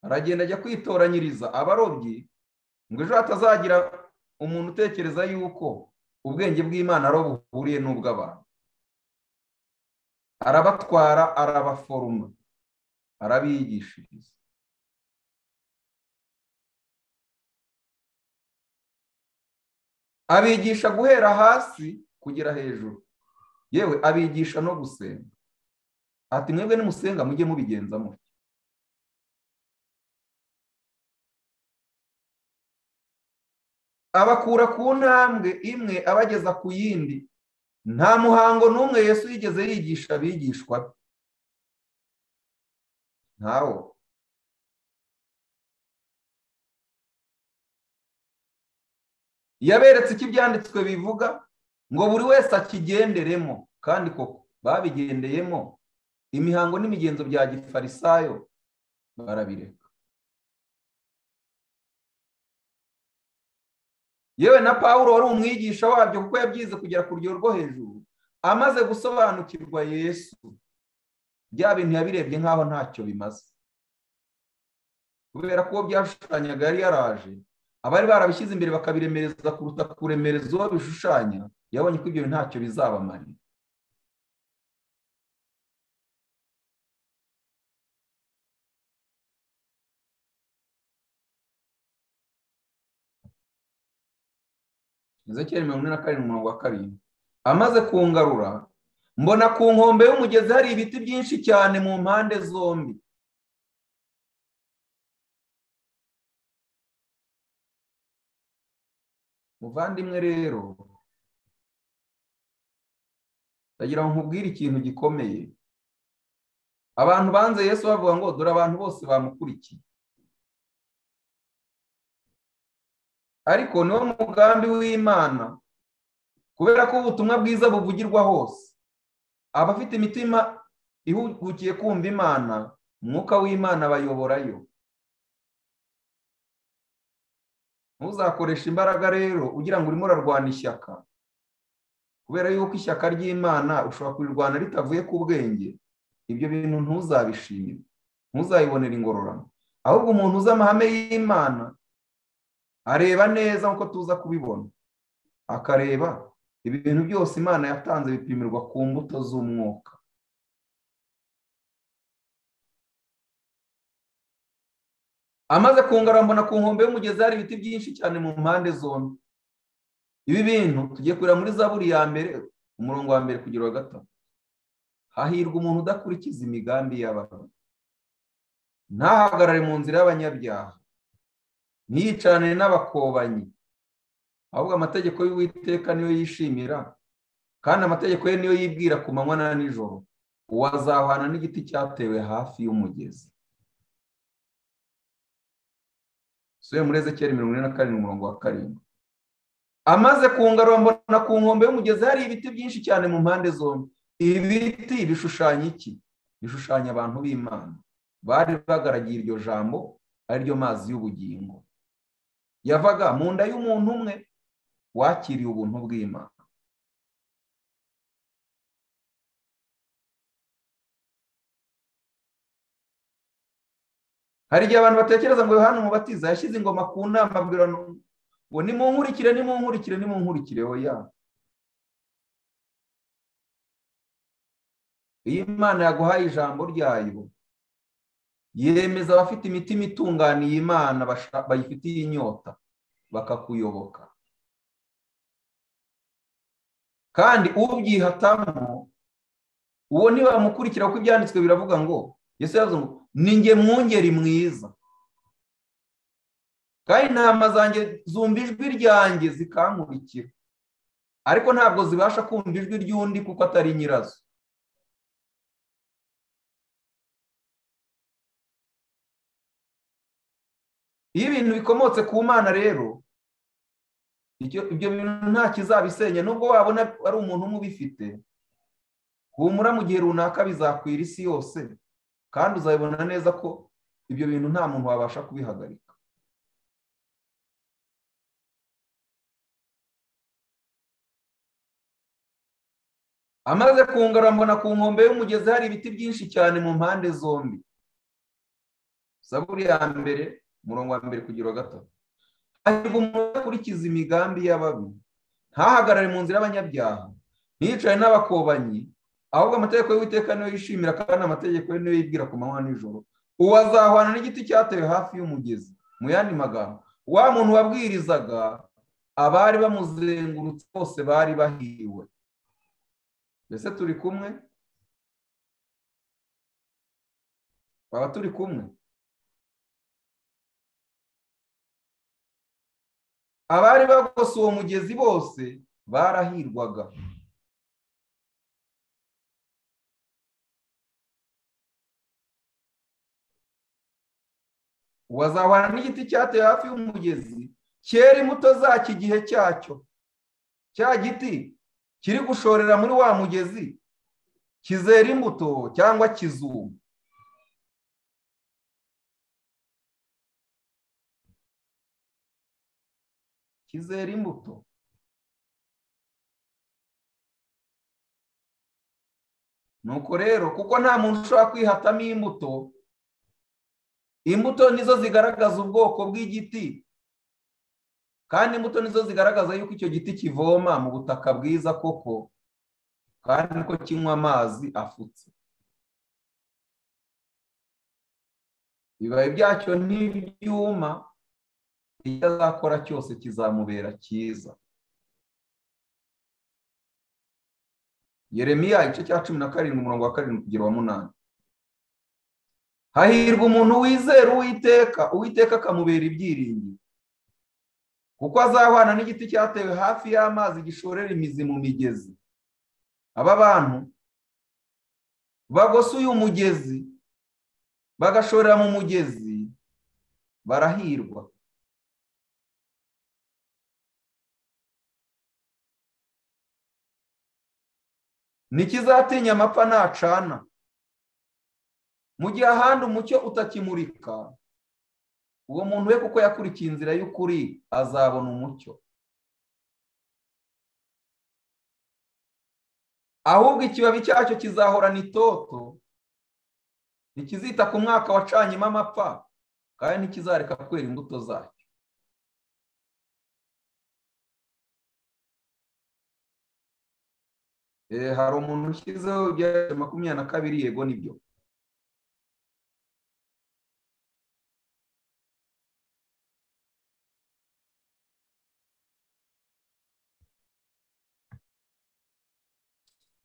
[SPEAKER 1] aragenda ajya kwitoranyiriza abarobyi ngo ejo hatazagira umuntu utekereza yuko ubwenge bw'imana ari buhuriye n'ubw'abantu arabatwara arabaforoma arabigishiriza abigisha guhera hasi kugera hejuru yewe abigisha no gusenga ati mwebwe nimusenga mujye mubigenza mutyo abakura ku ntambwe imwe abageza ku yindi nta muhango n'umwe yesu yigeze yigisha abigishwa ntawo yaberetse icyo ibyanditswe bivuga ngo buri wese akigenderemo kandi koko babigendeyemo imihango n'imigenzo bya gifarisayo barabireka yewe na paul wari umwigisha wabyo kuko yabyize kugera ku rugero rwo hejuru amaze gusobanukirwa yesu bya bintu yabirebye nk'aho ntacyo bimaze kubera ko byashushanyaga yari yaraje abari barabishyize imbere bakabiremereza kuruta kuremereza uwo bishushanya yabonye ko ibyo ntacyo bizabamarira ezekiyeli mirongo ine na karindwi umurongo wa karindwi amaze kungarura mbona ku nkombe y'umugezi hari ibiti byinshi cyane mu mpande zombi muvandimwe rero ndagira ngo nkubwire ikintu gikomeye abantu banze yesu bavuga ngo dore abantu bose bamukurikiye ariko niwo mugambi w'imana kubera ko ubutumwa bwiza buvugirwa hose abafite imitima ihugukiye kumva imana umwuka w'imana bayoborayo ntuzakoreshe imbaraga rero ugira ngo urimo urarwana ishyaka kubera yuko ishyaka ry'imana ushobora kurirwana ritavuye ku bwenge ibyo bintu ntuzabishimire ntuzayibonere ingororano ahubwo umuntu uzi amahame y'imana areba neza nk'uko tuza kubibona akareba ibintu byose imana yatanze bipimirwa ku mbuto z'umwuka amaze kungarambona ku nkombe y'umugezi hari ibiti byinshi cyane mu mpande zombi ibi bintu tugiye kureba muri za buri ya mbere umurongo wa mbere kugira wa gatatu hahirwa umuntu udakurikiza imigambi y'abantu ntahagarare mu nzira y'abanyabyaha ntiyicarane n'abakobanyi ahubwo amategeko y'uwiteka niyo yishimira kandi amategeko ye niyo yibwira ku manywa na nijoro uwazahwana n'igiti cyatewe hafi y'umugezi suye muri ezekiyeli mirongo ine na karindwi umurongo wa karindwi amaze mbona ku nkombe y'umugezi hari ibiti byinshi cyane mu mpande zombi ibi biti bishushanya iki bishushanya abantu b'imana bari bagaragiye iryo jambo ariryo mazi y'ubugingo yavaga mu nda y'umuntu umwe wakiriye ubuntu bw'imana hari igihe abantu batekereza ngo yohani umubatiza yashyize ingoma ku nama abwira ngo nimunkurikire nimunkurikire nimunkurikire oya iyo imana yaguhaye ijambo ryayo yemeza abafite imitima itunganiye imana bayifitiye inyota bakakuyoboka kandi ubyihatamo uwo ntibamukurikira kuko ibyanditswe biravuga ngo yesu yavuze ngo ni nge mwungeri mwiza kandi intama zanjye zumva ijwi ryanjye zikankurikira ariko ntabwo zibasha kumva ijwi ry'undi kuko atari nyirazo iyo ibintu bikomotse ku mana rero ibyo bintu nta kizabisenya nubwo wabona ari umuntu umwe ubifite humura mu gihe runaka bizakwira isi yose kandi uzabibona neza ko ibyo bintu nta muntu wabasha kubihagarika amaze kungarambona ku nkombe y'umugezi hari ibiti byinshi cyane mu mpande zombi saburi ya mbere umurongo wa mbere kugira gatatu hahirwa umuntu akurikiza imigambi y'ababi ntahagarare mu nzira y'abanyabyaha ntiyicaye n'abakobanyi ahubwo amategeko y'uwiteka niyo yishimira kandi amategeko ye niyo yibwira ku manywa nijoro uwazahwana n'igiti cyatewe hafi y'umugezi mu yandi magambo wa muntu wabwirizaga abari bamuzengurutse bose bari bahiwe mbese turi kumwe twaba turi kumwe abari bagose uwo mugezi bose barahirwaga wazahwana n'igiti cyatewe hafi y'umugezi cyera imbuto zacyo igihe cyacyo cya giti kiri gushorera muri wa mugezi kizera imbuto cyangwa kizuma kizera imbuto nuko rero kuko nta muntu ushobora kwihatamo imbuto imbuto nizo zigaragaza ubwoko bw'igiti kandi imbuto nizo zigaragaza yuko icyo giti kivoma mu butaka bwiza koko kandi ko kinywa amazi afutse ibibabi byacyo n'ibyuma icyo azakora cyose kizamubera cyiza yeremiya igice cya cumi na karindwi umurongo wa karindwi kugera wa munani hahirwa umuntu wizera uwiteka uwiteka akamubera ibyiringiro kuko azahwana n'igiti cyatewe hafi y'amazi gishorera imizi mu migezi aba bantu bagose uyu mugezi bagashorera mu mugezi barahirwa ntikizatinya amapfa ntacana mu gihe ahandi umucyo utakimurika uwo muntu we kuko yakurikiye inzira y'ukuri azabona umucyo ahubwo ikibabi cyacyo kizahorana itoto ntikizita ku mwaka wacanyemo amapfa kandi ntikizareka kwera imbuto zacyo hari umuntu ushyizeho ibya makumyabiri na kabiri yego nibyo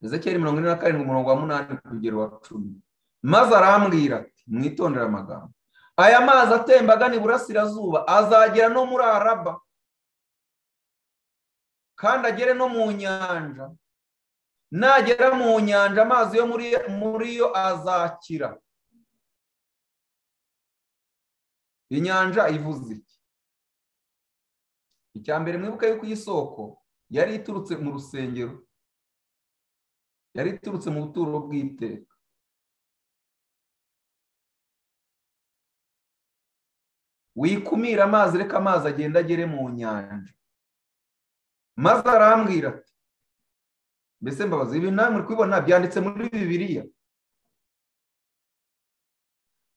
[SPEAKER 1] ezekiyeli mirongo ine na karindwi umurongo wa munani kugera wa cumi maze arambwira ati mwitondere amagambo aya mazi atemba agana iburasirazuba azagera no muri araba kandi agere no mu nyanja nagera mu nyanja amazi yo muri yo azakira inyanja ivuze iki icya mbere mwibuke yuko iyi soko yari iturutse mu rusengero yari iturutse mu buturo bw'iteka wikumira amazi reka amazi agenda agere mu nyanja maze arambwira ati mbese mbabazi ibi namwe kubibona byanditse muri bibiriya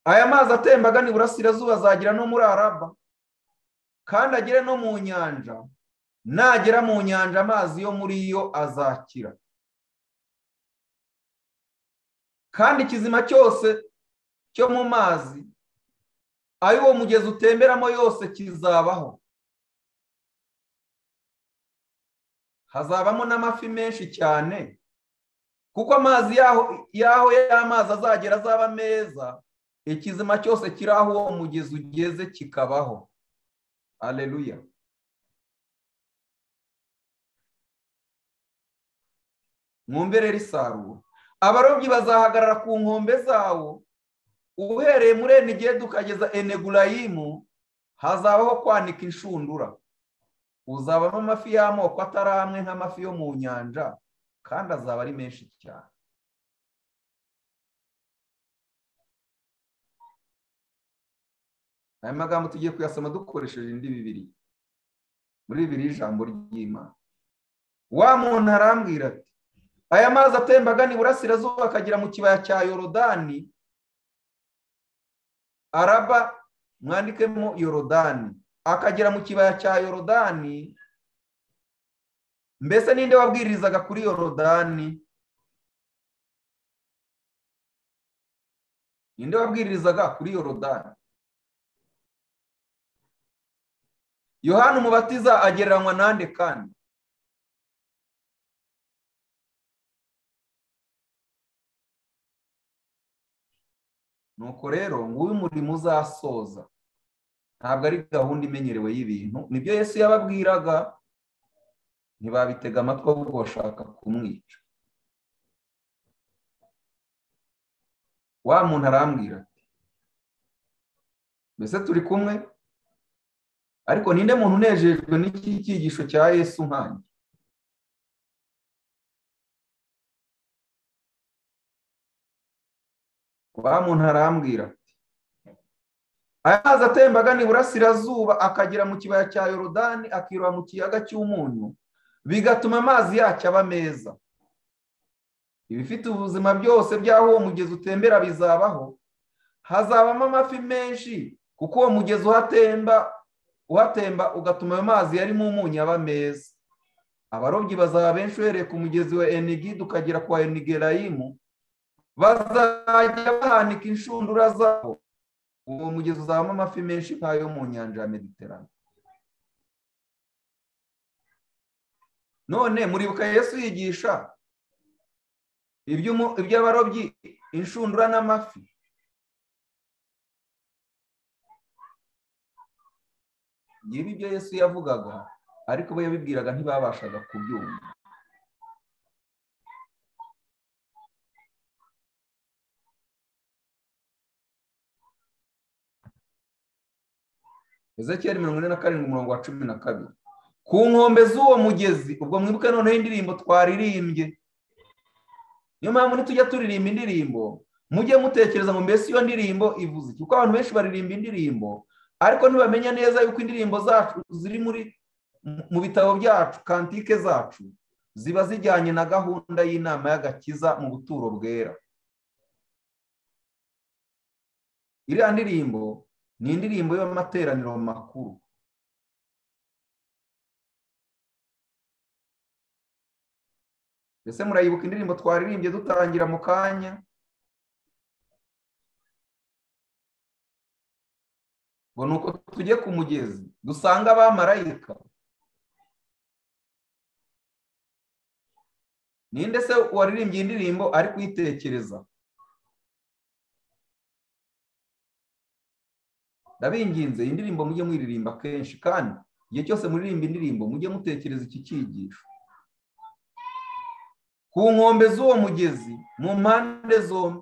[SPEAKER 1] aya mazi atemba agana iburasirazuba azagera no muri araba kandi agere no mu nyanja nagera mu nyanja amazi yo muri yo azakira kandi ikizima cyose cyo mu mazi ayo uwo mugezi utemberamo yose kizabaho hazabamo n'amafi menshi cyane kuko amazi yaho yaho y'amazi azagera azaba meza ikizima cyose kiri aho uwo mugezi ugeze kikabaho aleluya mwumvire risarura abarobyi bazahagarara ku nkombe zawo uhereye muri enigedi ukageza enegurayimu hazabaho kwanika inshundura uzabamo amafi y'amoko atari amwe nk'amafi yo mu nyanja kandi azaba ari menshi cyane aya magambo tugiye kuyasoma dukoresheje indi bibiri muri bibiri y'ijambo ry'imana wa muntu arambwira ati aya mazi atemba agana iburasirazuba akagera mu kibaya cya yorodani araba mwandikemo yorodani akagera mu kibaya cya yorodani mbese ninde wabwirizaga kuri yorodani ninde wabwirizaga kuri yorodani yohani umubatiza agereranywa nande kandi nuko rero nguyu umurimo uzasoza ntabwo ari gahunda imenyerewe y'ibintu nibyo Yesu yababwiraga ntibabitega amatwi ahubwo bashaka kumwica wa muntu arambwira ati mbese turi kumwe ariko ninde muntu unejejwe n'iki cyigisho cya Yesu nkanjye wa muntu arambwira ati aya mazi atemba agana iburasirazuba akagera mu kibaya cya yorodani akiroba mu kiyaga cy'umunyu bigatuma amazi yacyo aba meza ibifite ubuzima byose by'aho uwo mugezi utembera bizabaho hazabamo amafi menshi kuko uwo mugezi uhatemba uhatemba ugatuma ayo mazi yarimo umunyu aba meza abarobyi bazaba benshi uhereye ku mugezi wa enigidi ukagera ku wa enigerayimu bazajya bahanika inshundura zabo uwo mugezi uzabamo amafi menshi nk'ayo mu nyanja ya mediterane none muribuka yesu yigisha iby'abarobyi inshundura n'amafi ngibi ibyo yesu yavugaga ariko bo yabibwiraga ntibabashaga kubyumva ezekiyeli mirongo ine na karindwi umurongo wa cumi na kabiri ku nkombe z'uwo mugezi ubwo mwibuke noneho indirimbo twaririmbye niyo mpamvu nitujya turirimba indirimbo mujye mutekereza ngo mbese iyo ndirimbo ivuze iki kuko abantu benshi baririmba indirimbo ariko ntibamenya neza yuko indirimbo zacu ziri muri mu bitabo byacu kantike zacu ziba zijyanye na gahunda y'inama y'agakiza mu buturo bwera iriya ndirimbo ni indirimbo y'amateraniro makuru mbese murayibuka indirimbo twaririmbye dutangira mu kanya ngo ni uko tujye ku mugezi dusanga abamarayika ninde se waririmbye indirimbo ari kuyitekereza ndabinginze iyi ndirimbo mujye mwiririmba kenshi kandi igihe cyose muririmba indirimbo mujye mutekereza iki cyigisho ku nkombe z'uwo mugezi mu mpande zombi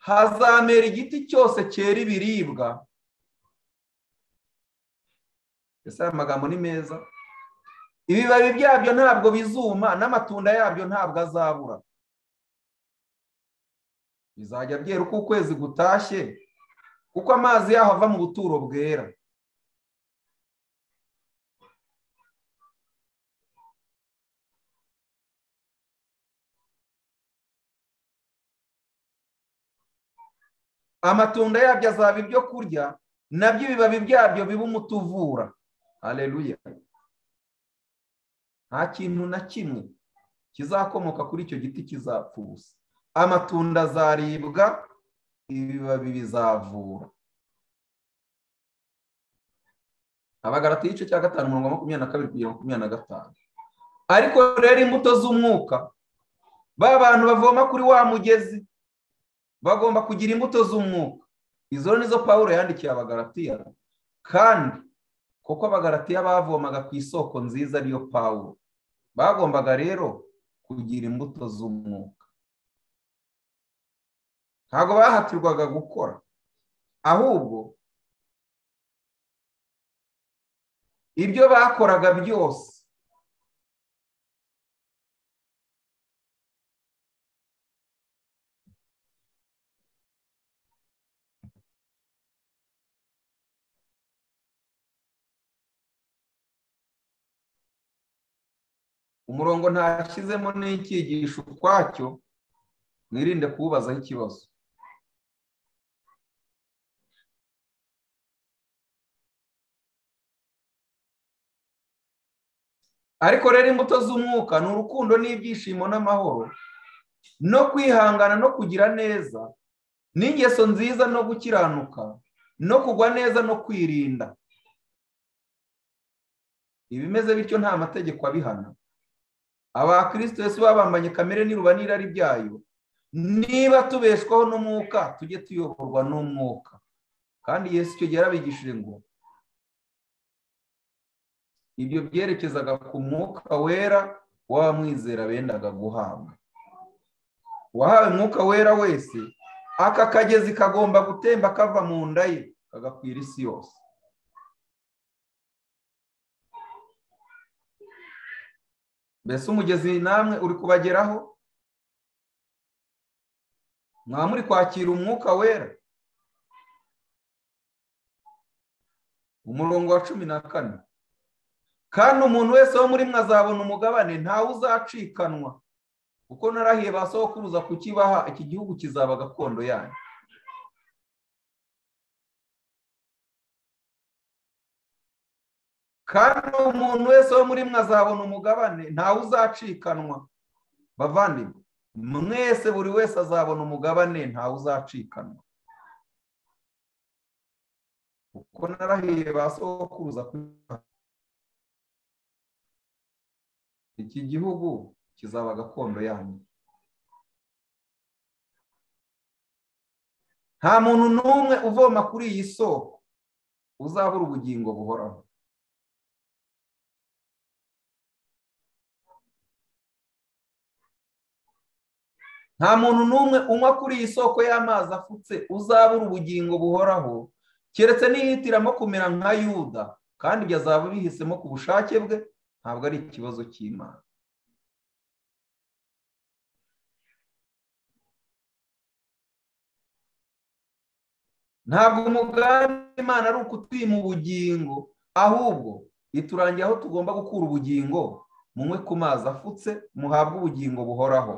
[SPEAKER 1] hazamera igiti cyose cyera ibiribwa ese aya magambo ni meza ibibabi byabyo ntabwo bizuma n'amatunda yabyo ntabwo azabura bizajya byera uko ukwezi gutashye kuko amazi yaho ava mu buturo bwera amatunda yabyo azaba ibyo kurya nabyo ibibabi byabyo biba umuti uvura hareruya nta kintu na kimwe kizakomoka kuri icyo giti kizapfa ubusa amatunda azaribwa ibibabi bizavura abagarati igice cya gatanu mirongo makumyabiri na kabiri kugera makumyabiri na gatanu ariko rero imbuto z'umwuka ba bantu bavoma kuri wa mugezi bagomba kugira imbuto z'umwuka izo nizo paul yandikiye abagaratiya kandi kuko abagaratiya bavomaga ku isoko nziza ariyo paul bagombaga rero kugira imbuto z'umwuka ntabwo bahatirwaga gukora ahubwo ibyo bakoraga byose umurongo ntashyizemo n'icyigisho ukwacyo mwirinde kuwubazaho ikibazo ariko rero imbuto z'umwuka ni urukundo n'ibyishimo n'amahoro no kwihangana no kugira neza n'ingeso nziza no gukiranuka no kugwa neza no kwirinda ibimeze bityo nta mategeko abihana abakristo Yesu babambanye kamere n'iruba n'irari byayo niba tubeshwaho n'umwuka tujye tuyoborwa n'umwuka kandi Yesu icyo gihe yarabigishije ngo ibyo byerekezaga ku mwuka wera w'abamwizera bendaga guhabwa uwahawe umwuka wera wese aka kagezi kagomba gutemba kava mu nda ye kagakwira isi yose mbese umugezi namwe uri kubageraho mwaba muri kwakira umwuka wera umurongo wa cumi na kane kandi umuntu wese wo muri mwe azabona umugabane ntawe uzacikanwa kuko narahiye ba sokuruza kukibaha iki gihugu kizaba gakondo yanyu kandi umuntu wese wo muri mwe azabona umugabane ntawe uzacikanwa bavandimwe mwese buri wese azabona umugabane ntawe uzacikanwa kuko narahiye ba sokuruza kukibaha iki gihugu kizaba gakondo yanyu nta muntu n'umwe uvoma kuri iyi soko uzabura ubugingo buhoraho nta muntu n'umwe unywa kuri iyi soko y'amazi afutse uzabura ubugingo buhoraho keretse niyitiramo kumera nka yuda kandi ibyo azaba bihisemo ku bushake bwe ntabwo ari ikibazo cy'imana ntabwo umugambi w'imana ari ukutwima ubugingo ahubwo iturangiye aho tugomba gukura ubugingo munywe ku mazi afutse muhabwe ubugingo buhoraho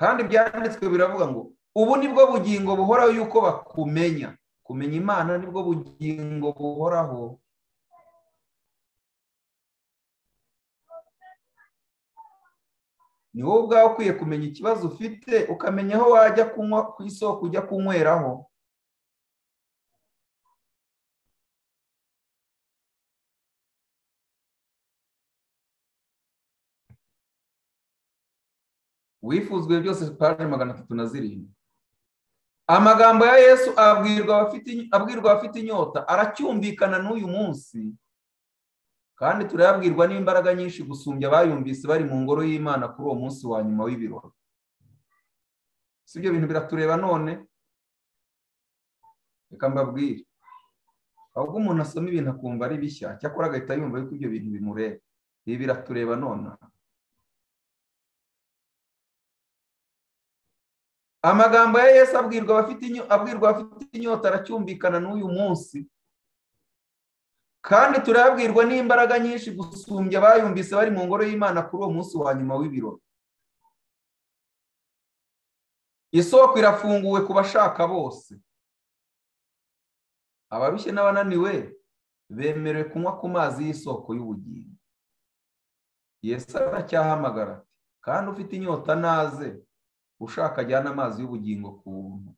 [SPEAKER 1] kandi byanditswe biravuga ngo ubu nibwo bugingo buhoraho yuko bakumenya kumenya imana nibwo bugingo buhoraho ni wowe ubwawe ukwiye kumenya ikibazo ufite ukamenya aho wajya kunywa ku isoko ujya kunyweraho wifuzwe byose paje magana atatu na zirindwi amagambo ya yesu abwirwa abafite inyota aracyumvikana n'uyu munsi kandi turayabwirwa n'imbaraga nyinshi gusumbya abayumvise bari mu ngoro y'imana kuri uwo munsi wa nyuma w'ibirori si ibyo bintu biratureba none reka mbabwire ahubwo umuntu asoma ibintu akumva ari bishya cyakora agahita yumva yuko ibyo bintu bimureba ibi biratureba none amagambo ya yesu abwirwa abafite inyota aracyumvikana n'uyu munsi kandi turabwirwa n'imbaraga nyinshi gusumbya abayumvise bari mu ngoro y'imana kuri uwo munsi wa nyuma w'ibirori isoko irafunguwe ku bashaka bose abarushye n'abananiwe bemerewe kunywa ku mazi y'isoko y'ubugingo yesu aracyahamagara kandi ufite inyota naze ushaka ajyana amazi y'ubugingo ku buntu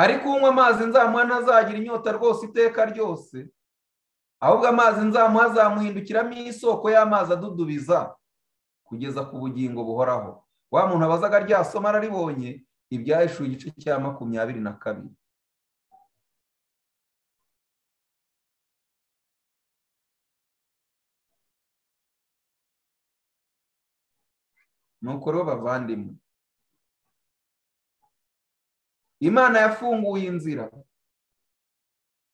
[SPEAKER 1] ariko unywa amazi nzamuha ntazagira inyota rwose iteka ryose ahubwo amazi nzamuha azamuhindukiramo isoko y'amazi adudubiza kugeza ku bugingo buhoraho wa muntu abazaga ryasoma araribonye ibyahishuye igice cya makumyabiri na kabiri nuko rero bavandimwe imana yafunguye inzira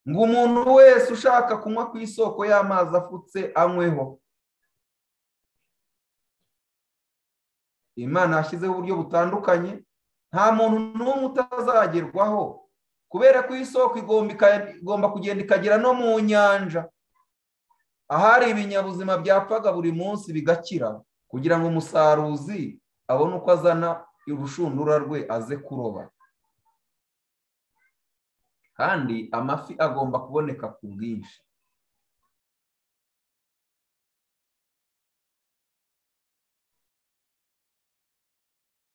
[SPEAKER 1] ngo umuntu wese ushaka kunywa ku isoko y'amazi afutse anyweho imana yashyizeho uburyo butandukanye nta muntu n'umwe utazagerwaho kubera ko isoko igomba kugenda ikagera no mu nyanja ahari ibinyabuzima byapfaga buri munsi bigakira kugira ngo umusaruzi abone uko azana urushundura rwe aze kuroba kandi amafi agomba kuboneka ku bwinshi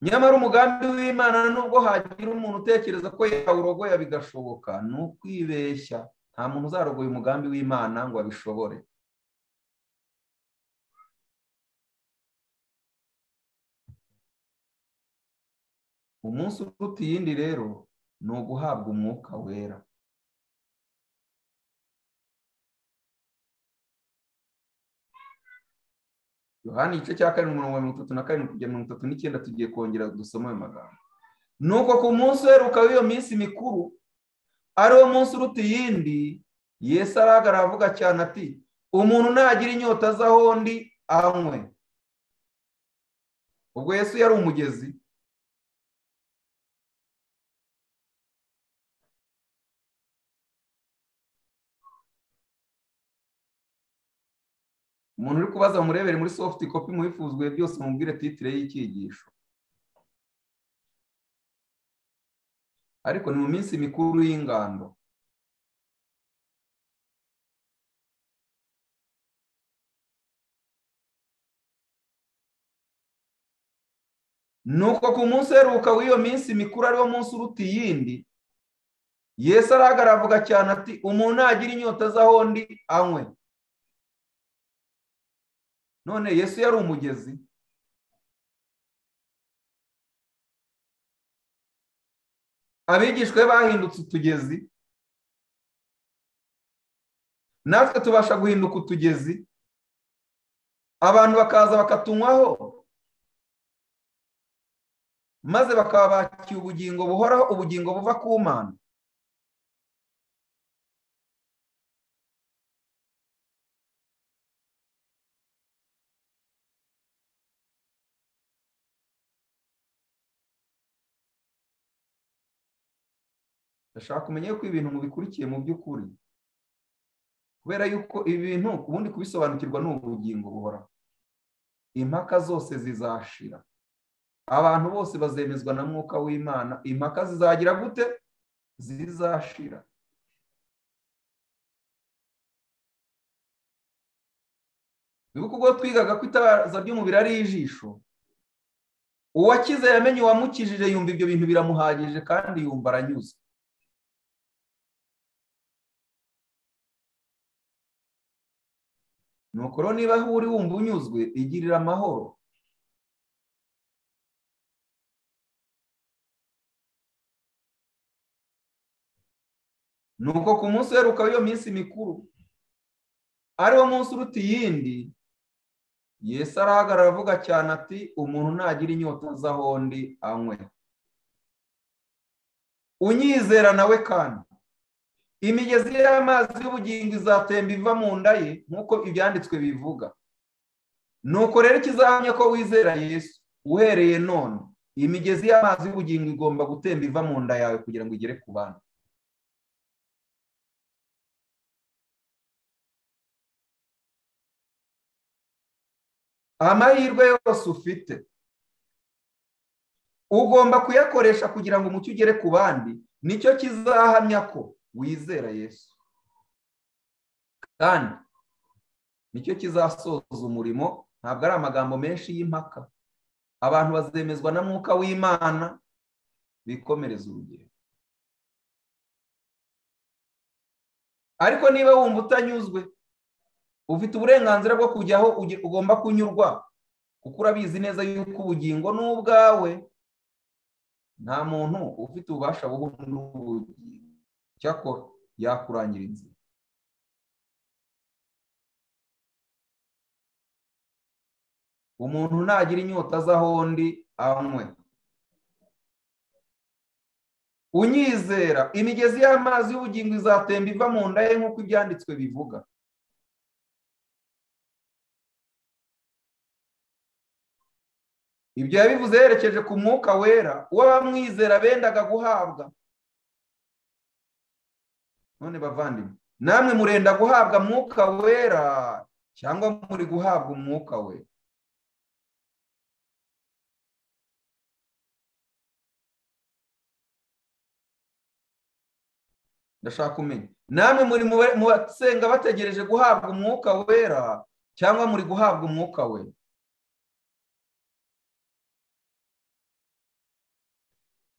[SPEAKER 1] nyamara umugambi w'imana nubwo hagira umuntu utekereza ko yawurogoya bigashoboka ni ukwibeshya nta muntu uzarogoye umugambi w'imana ngo abishobore umunsi uruta iyindi rero ni uguhabwa umwuka wera yohani igice cya karindwi mirongo mirongo itatu na karindwi kugera mirongo itatu n'icyenda tugiye kongera dusoma ayo magambo ni uko ku munsi uheruka w'iyo minsi mikuru ari wo munsi uruta iyindi yesu arahagara avuga cyane ati umuntu nagira inyota azaho undi anywe ubwo yesu yari umugezi umuntu uri kubaza murebere muri soft copy muhifuzwe byose mubwire titire y'icyigisho ariko ni mu minsi mikuru y'ingando nuko ku munsi uheruka w'iyo minsi mikuru ariwo munsi uruta iyindi yesu arahagarara cyane ati umuntu nagira inyota z'aho undi anywe none yesu yari umugezi abigishwe bahindutse utugezi natwe tubasha guhinduka utugezi abantu bakaza bakatunywaho maze bakaba bakiye ubugingo buhoraho ubugingo buva ku mana ndashaka kumenya yuko ibintu mubikurikiye mu by'ukuri kubera yuko ibi bintu ubundi kubisobanukirwa ni ubugingo buhoraho impaka zose zizashira abantu bose bazemezwa na mwuka w'imana impaka zizagira gute zizashira nibuka ubwo twigaga ko itabaza ry'umubiri ari ijisho uwakize yamenye uwamukijije yumva ibyo bintu biramuhagije kandi yumva aranyuze nuko rero niba aho uri wumva unyuzwe igirira amahoro nuko ku munsi uheruka w'iyo minsi mikuru ariwo munsi uruta iyindi Yesu arahagarara avuga cyane ati umuntu nagira inyota azaho undi anywe unyizera nawe kandi imigezi y'amazi y'ubugingo izatemba iva mu nda ye nk'uko ibyanditswe bivuga nuko rero ikizahamya ko wizera Yesu uhereye none imigezi y'amazi y'ubugingo igomba gutemba iva mu nda yawe kugira ngo igere ku bana amahirwe yose ufite ugomba kuyakoresha kugira ngo umucyo ugere ku bandi nicyo kizahamya ko wizera yesu kandi nicyo kizasoza umurimo ntabwo ari amagambo menshi y'impaka abantu bazemezwa na mwuka w'imana bikomereza urugero ariko niba wumva utanyuzwe ufite uburenganzira bwo kujyaho ugomba kunyurwa kuko urabizi neza yuko ubugingo ni ubwawe nta muntu ufite ububasha buhuje n'ubugingo cyakora yakurangira inzira umuntu ntagira inyota azaho undi anywe unyizera imigezi y'amazi y'ubugingo izatemba iva mu nda ye nk'uko ibyanditswe bivuga ibyo yabivuze yerekeje ku mwuka wera uw'abamwizera bendaga guhabwa none bavandimwe namwe murenda guhabwa mwuka wera cyangwa muri guhabwa umwuka we ndashaka kumenya namwe muri mu basenga bategereje guhabwa umwuka wera cyangwa muri guhabwa umwuka we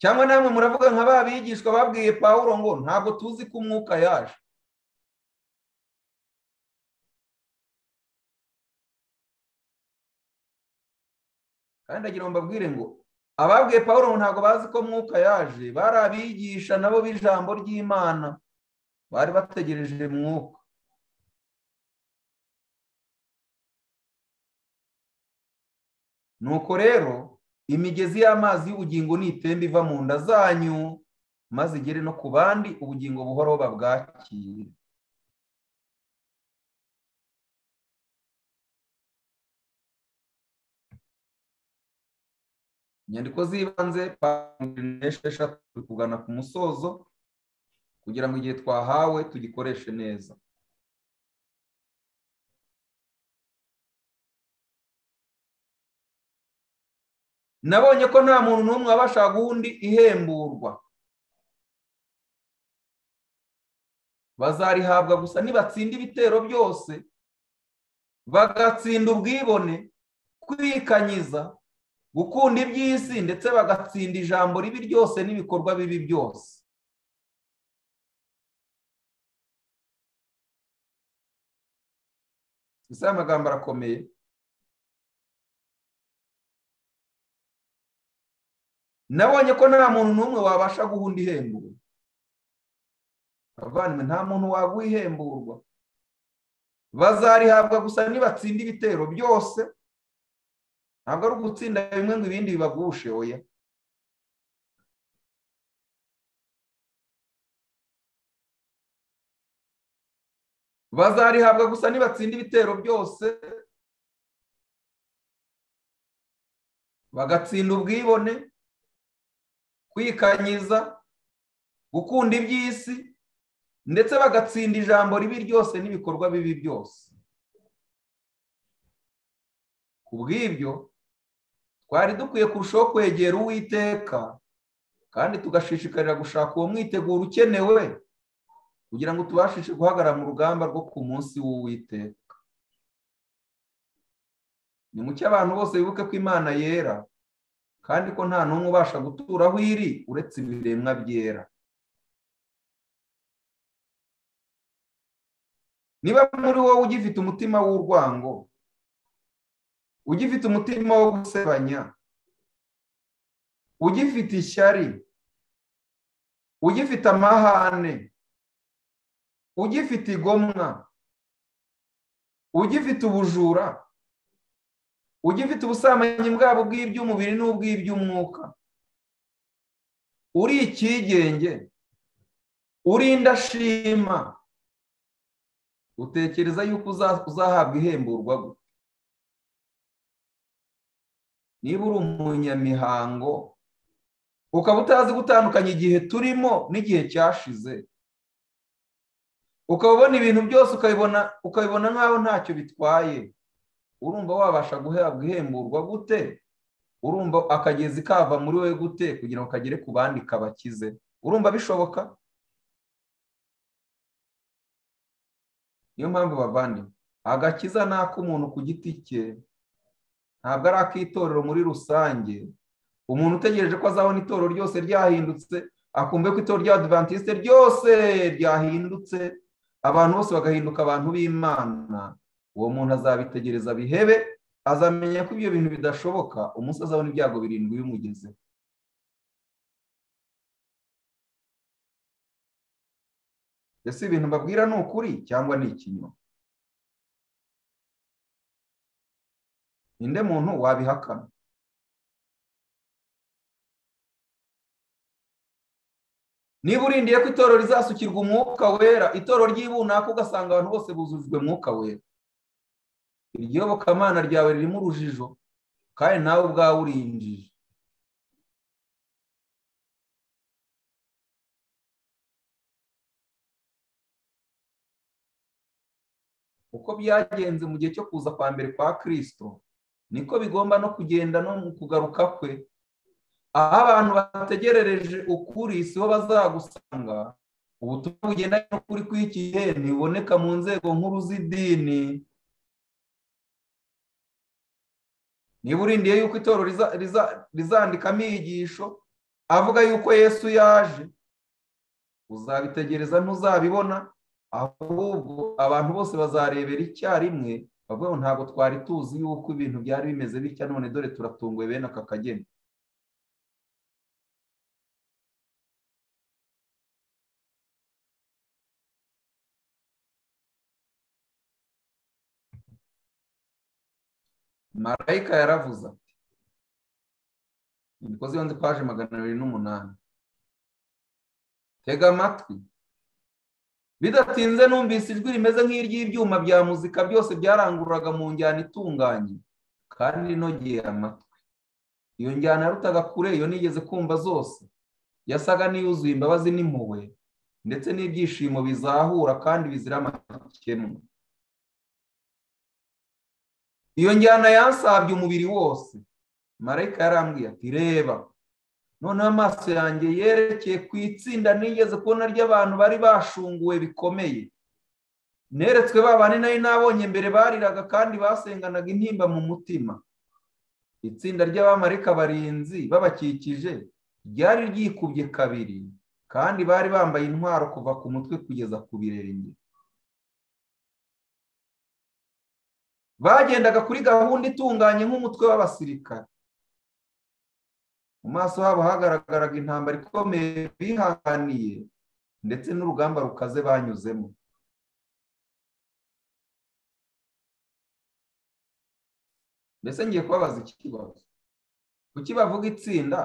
[SPEAKER 1] cyangwa namwe muravuga nka ba bigishwa babwiye pawuro ngo ntabwo tuzi ko umwuka yaje kandi agira ngo mbabwire ngo ababwiye pawuro ngo ntabwo bazi ko umwuka yaje bari abigisha nabo b'ijambo ry'imana bari bategereje mwuka nuko rero imigezi y'amazi y'ubugingo n'itemba iva mu nda zanyu maze igere no ku bandi ubugingo buhoraho babwakire inyandiko z'ibanze esheshatu turi kugana ku musozo kugira ngo igihe twahawe tugikoreshe neza nabonye ko nta muntu n'umwe wabasha guha undi ihemburwa bazarihabwa gusa nibatsinda ibitero byose bagatsinda ubwibone kwikanyiza gukunda iby'isi ndetse bagatsinda ijambo ribi ryose n'ibikorwa bibi byose ese amagambo arakomeye nabonye ko nta muntu n'umwe wabasha guha undi ihemburwa abavandimwe nta muntu waguha ihemburwa bazarihabwa gusa nibatsinda ibitero byose ntabwo ari ugutsinda bimwe ngo ibindi bibagushe oya bazarihabwa gusa nibatsinda ibitero byose bagatsinda ubwibone kwikanyiza gukunda iby'isi ndetse bagatsinda ijambo ribi ryose n'ibikorwa bibi byose ku bw'ibyo twari dukwiye kurushaho kwegera uwiteka kandi tugashishikarira gushaka uwo mwiteguro ukenewe kugira ngo tubashishe guhagarara mu rugamba rwo ku munsi w'uwiteka ni mucyo abantu bose bibuke ko imana yera kandi ko nta n'umwe ubasha gutura aho iri uretse ibiremwa byera niba muri wowe ugifite umutima w'urwango ugifite umutima wo gusebanya ugifite ishyari ugifite amahane ugifite igomwa ugifite ubujura ugifite ubusambanyi bwabo bw'iby'umubiri n'ubw'iby'umwuka uri icyigenge uri indashima utekereza yuko uzahabwa ihemburwa gute niba uri umunyamihango ukaba utazi gutandukanya igihe turimo n'igihe cyashize ukaba ubona ibintu byose ukabibona nk'aho ntacyo bitwaye urumva wabasha guhabwa ihemburwa gute urumva akagezi kava muri we gute kugira ngo kagere ku bandi kabakize urumva bishoboka niyo mpamvu bavandi agakiza ni ak'umuntu ku giti cye ntabwo ari ak'itorero muri rusange umuntu utegereje ko azabona itorero ryose ryahindutse akumve ko itorero rya adivantisite ryose ryahindutse abantu bose bagahinduka abantu b'imana uwo muntu azabitegereza bihebe azamenya ko ibyo bintu bidashoboka umunsi azabona ibyago birindwi bimugeze ese ibintu mbabwira ni ukuri cyangwa ni ikinyoma ninde muntu wabihakana niba urindiye ko itorero rizasukirwa umwuka wera itorero ry'ibunaka ugasanga abantu bose buzujwe umwuka wera iryobokamana ryawe ririmo urujijo kandi nawe ubwawe urinjije uko byagenze mu gihe cyo kuza kwa mbere kwa kirisito niko bigomba no kugenda no mu kugaruka kwe aho abantu bategerereje ukuri sibo bazagusanga ubutumwa bugendanye n'ukuri kw'iki gihe ntibuboneka mu nzego nkuru z'idini niba urindiye yuko itorero rizandika amiyigisho avuga yuko yesu yaje uzabitegereza ntuzabibona ahubwo abantu bose bazarebera icyarimwe bavuga ngo ntabwo twari tuzi yuko ibintu byari bimeze bitya none dore turatunguwe bene aka kageni marayika yaravuze ati imikozi y'ibanze paje magana abiri n'umunani tega amatwi bidatinze numvise ijwi rimeze nk'iry'ibyuma bya muzika byose byarangururaga mu njyana itunganye kandi inogeye amatwi iyo njyana yarutaga kure iyo nigeze kumva zose yasaga n'iyuzuye imbabazi n'impuhwe ndetse n'ibyishimo bizahura kandi bizira amakemwa iyo njyana yansabye umubiri wose marayika yarambwiye ati reba noneho amaso yanjye yerekeye ku itsinda nigeze kubona ry'abantu bari bashunguwe bikomeye neretswe babane nari nabonye mbere bariraga kandi basenganaga intimba mu mutima itsinda ry'abamarika barinzi babakikije ryari ryikubye kabiri kandi bari bambaye intwaro kuva ku mutwe kugeza ku birenge bagendaga kuri gahunda itunganye nk'umutwe w'abasirikare mu maso habo hagaragaraga intambara ikomeye bihanganiye ndetse n'urugamba rukaze banyuzemo mbese ngiye kubabaza iki kibazo kuki bavuga itsinda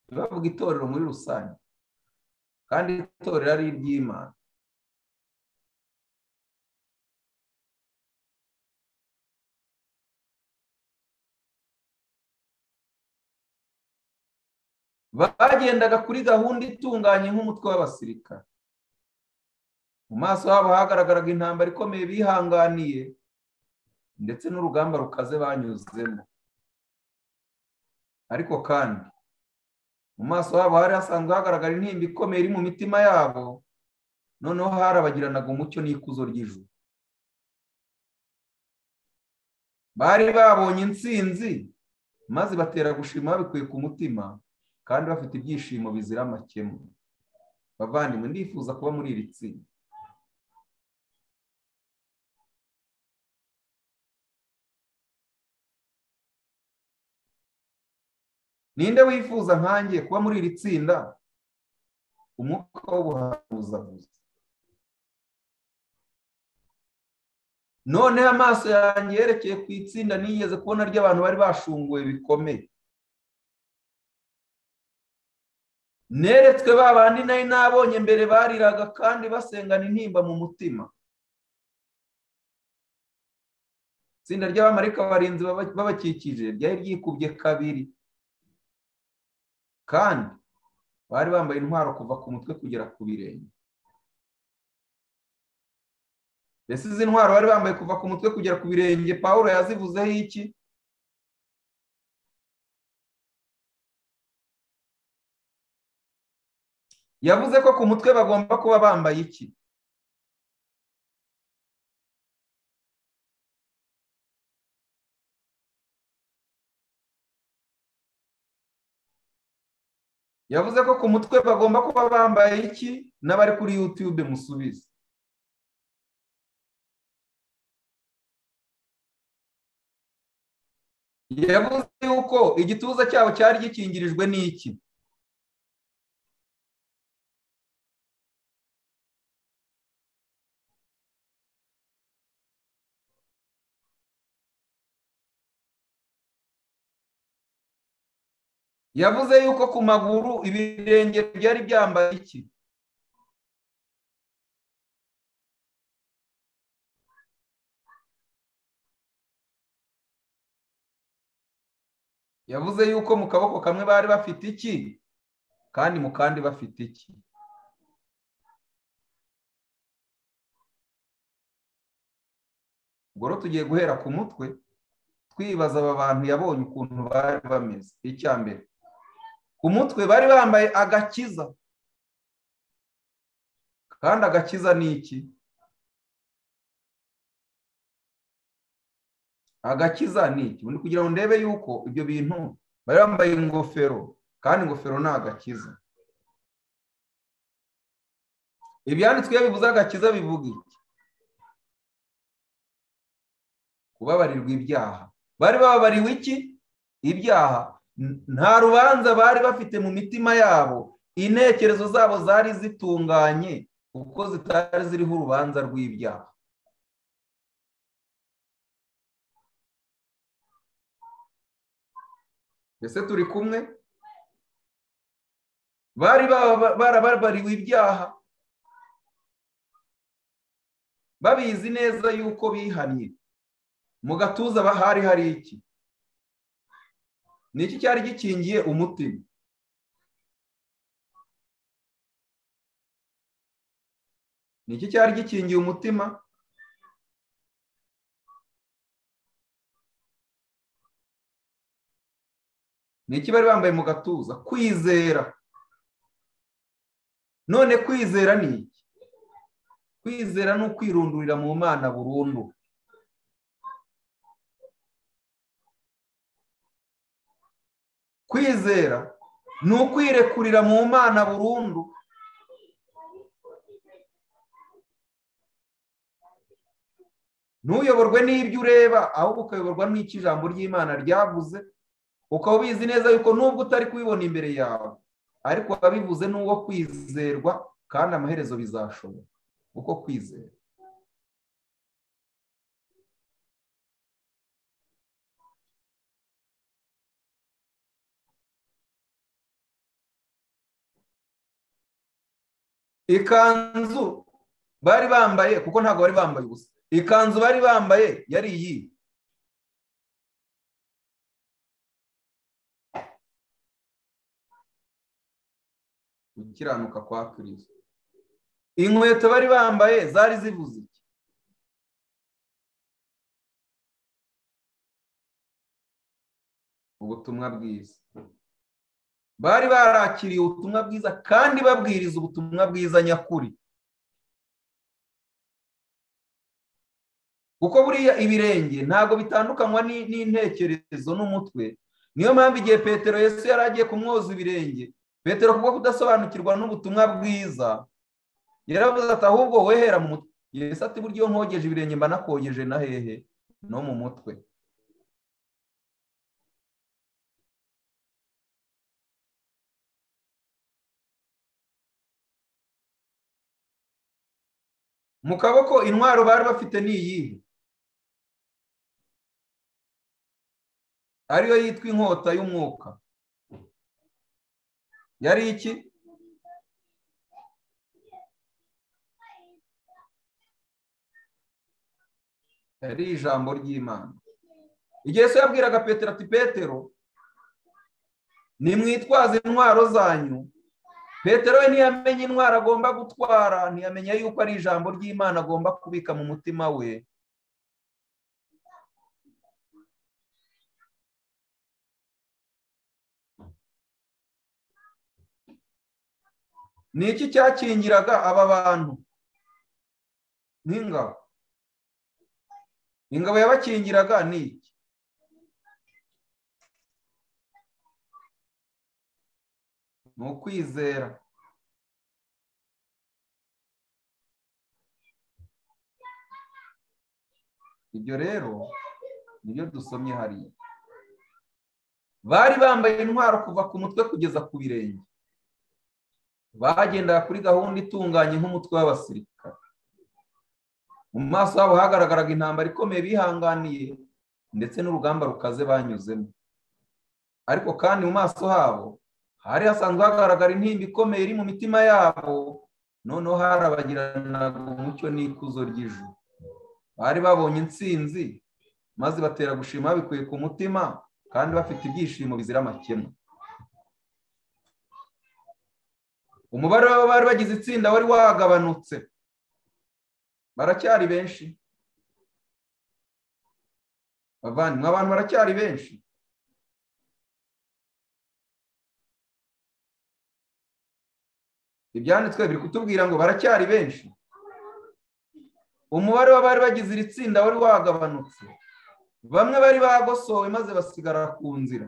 [SPEAKER 1] ntibavuga itorero muri rusange kandi itorero ari iry'imana bagendaga kuri gahunda itunganye nk'umutwe w'abasirikare mu maso habo hagaragaraga intambara ikomeye bihanganiye ndetse n'urugamba rukaze banyuzemo ariko kandi mu maso habo hari hasanzwe hagaragara intimba ikomeye iri mu mitima yabo noneho harabagiranaga umucyo n'ikuzo ry'ijuru bari babonye intsinzi maze batera gushima babikuye ku mutima kandi bafite ibyishimo bizira amakemu bavandimwe ndifuza kuba muri iri tsinda ninde wifuza nkanjye kuba muri iri tsinda umwuka w'ubuhanuzabuzi noneho amaso yanjye yerekeye ku itsinda nigeze kubona ry'abantu bari bashunguwe bikomeye neretswe ba bandi nari nabonye mbere bariraga kandi basengana intimba mu mutima itsinda ry'abamarika barinzi babakikije ryari ryikubye kabiri kandi bari bambaye intwaro kuva ku mutwe kugera ku birenge mbese izi ntwaro bari bambaye kuva ku mutwe kugera ku birenge paul yazivuzeho iki yavuze ko ku mutwe bagomba kuba bambaye iki yavuze ko ku mutwe bagomba kuba bambaye iki n'abari kuri yutube musubize yavuze yuko igituza cyabo cyari gikingirijwe n'iki yavuze yuko ku maguru ibirenge byari byambaye iki yavuze yuko mu kaboko kamwe bari bafite iki kandi mu kandi bafite iki ubwo rero tugiye guhera ku mutwe twibaza aba bantu yabonye ukuntu bari bameze icya mbere ku mutwe bari bambaye agakiza kandi agakiza ni iki agakiza ni iki ubundi kugira ngo ndebe yuko ibyo bintu bari bambaye ingofero kandi ingofero ni agakiza ibyanditswe iyo bivuze agakiza bivuga iki kubabarirwa ibyaha bari bababariwe iki ibyaha nta rubanza bari bafite mu mitima yabo intekerezo zabo zari zitunganye kuko zitari ziriho urubanza rw'ibyaha mbese turi kumwe bari barababariwe ibyaha babizi neza yuko bihannye mu gatuza hari hari iki ni iki cyari gikingiye umutima ni iki cyari gikingiye umutima ni iki bari bambaye mu gatuza kwizera none kwizera ni iki kwizera ni ukwirundurira mu mana burundu kwizera ni ukwirekurira mu mana burundu ntuyoborwe n'ibyo ureba ahubwo ukayoborwa n'icyo ijambo ry'imana ryavuze ukaba ubizi neza yuko nubwo utari kubibona imbere yawe ariko wabivuze n'uwo kwizerwa kandi amaherezo bizashoboka uko kwizera ikanzu bari bambaye kuko ntabwo bari bambaye ubusa ikanzu bari bambaye yari iyi gukiranuka kwa kirisito inkweto bari bambaye zari zivuze iki ubutumwa bwiza bari barakiriye ubutumwa bwiza kandi babwiriza ubutumwa bwiza nyakuri kuko buriya ibirenge ntabwo bitandukanywa n'intekerezo n'umutwe niyo mpamvu igihe petero yesu yari agiye kumwoza ibirenge petero kubwo kudasobanukirwa n'ubutumwa bwiza yaravuze ati ahubwo wehera mu mutwe yesu ati buryo nkogeje ibirenge mba nakogeje na hehe no mu mutwe mu kaboko intwaro bari bafite ni iyihe ariyo yitwa inkota y'umwuka yari iki yari ijambo ry'imana igihe se yabwiraga petero ati petero nimwitwaze intwaro zanyu petero we ntiyamenye intwaro agomba gutwara ntiyamenya yuko ari ijambo ry'imana agomba kubika mu mutima we ni iki cyakingiraga aba bantu n'ingabo ingabo yabakingiraga ni iki ni ukwizera ibyo rero nibyo dusomye hariya bari bambaye intwaro kuva ku mutwe kugeza ku birenge bagendaga kuri gahunda itunganye nk'umutwe w'abasirikare mu maso habo hagaragaraga intambara ikomeye bihanganiye ndetse n'urugamba rukaze banyuzemo ariko kandi mu maso habo hari hasanzwe hagaragara intimba ikomeye iri mu mitima yabo noneho harabagiranaga umucyo n'ikuzo ry'ijuru bari babonye intsinzi maze batera gushima babikuye ku mutima kandi bafite ibyishimo bizira amakemwa umubare w'abari bagize itsinda wari wagabanutse baracyari benshi bavandimwe abantu baracyari benshi ibyanditswe biri kutubwira ngo baracyari benshi umubare w'abari bagize iri tsinda wari wagabanutse bamwe bari bagosowe maze basigara ku nzira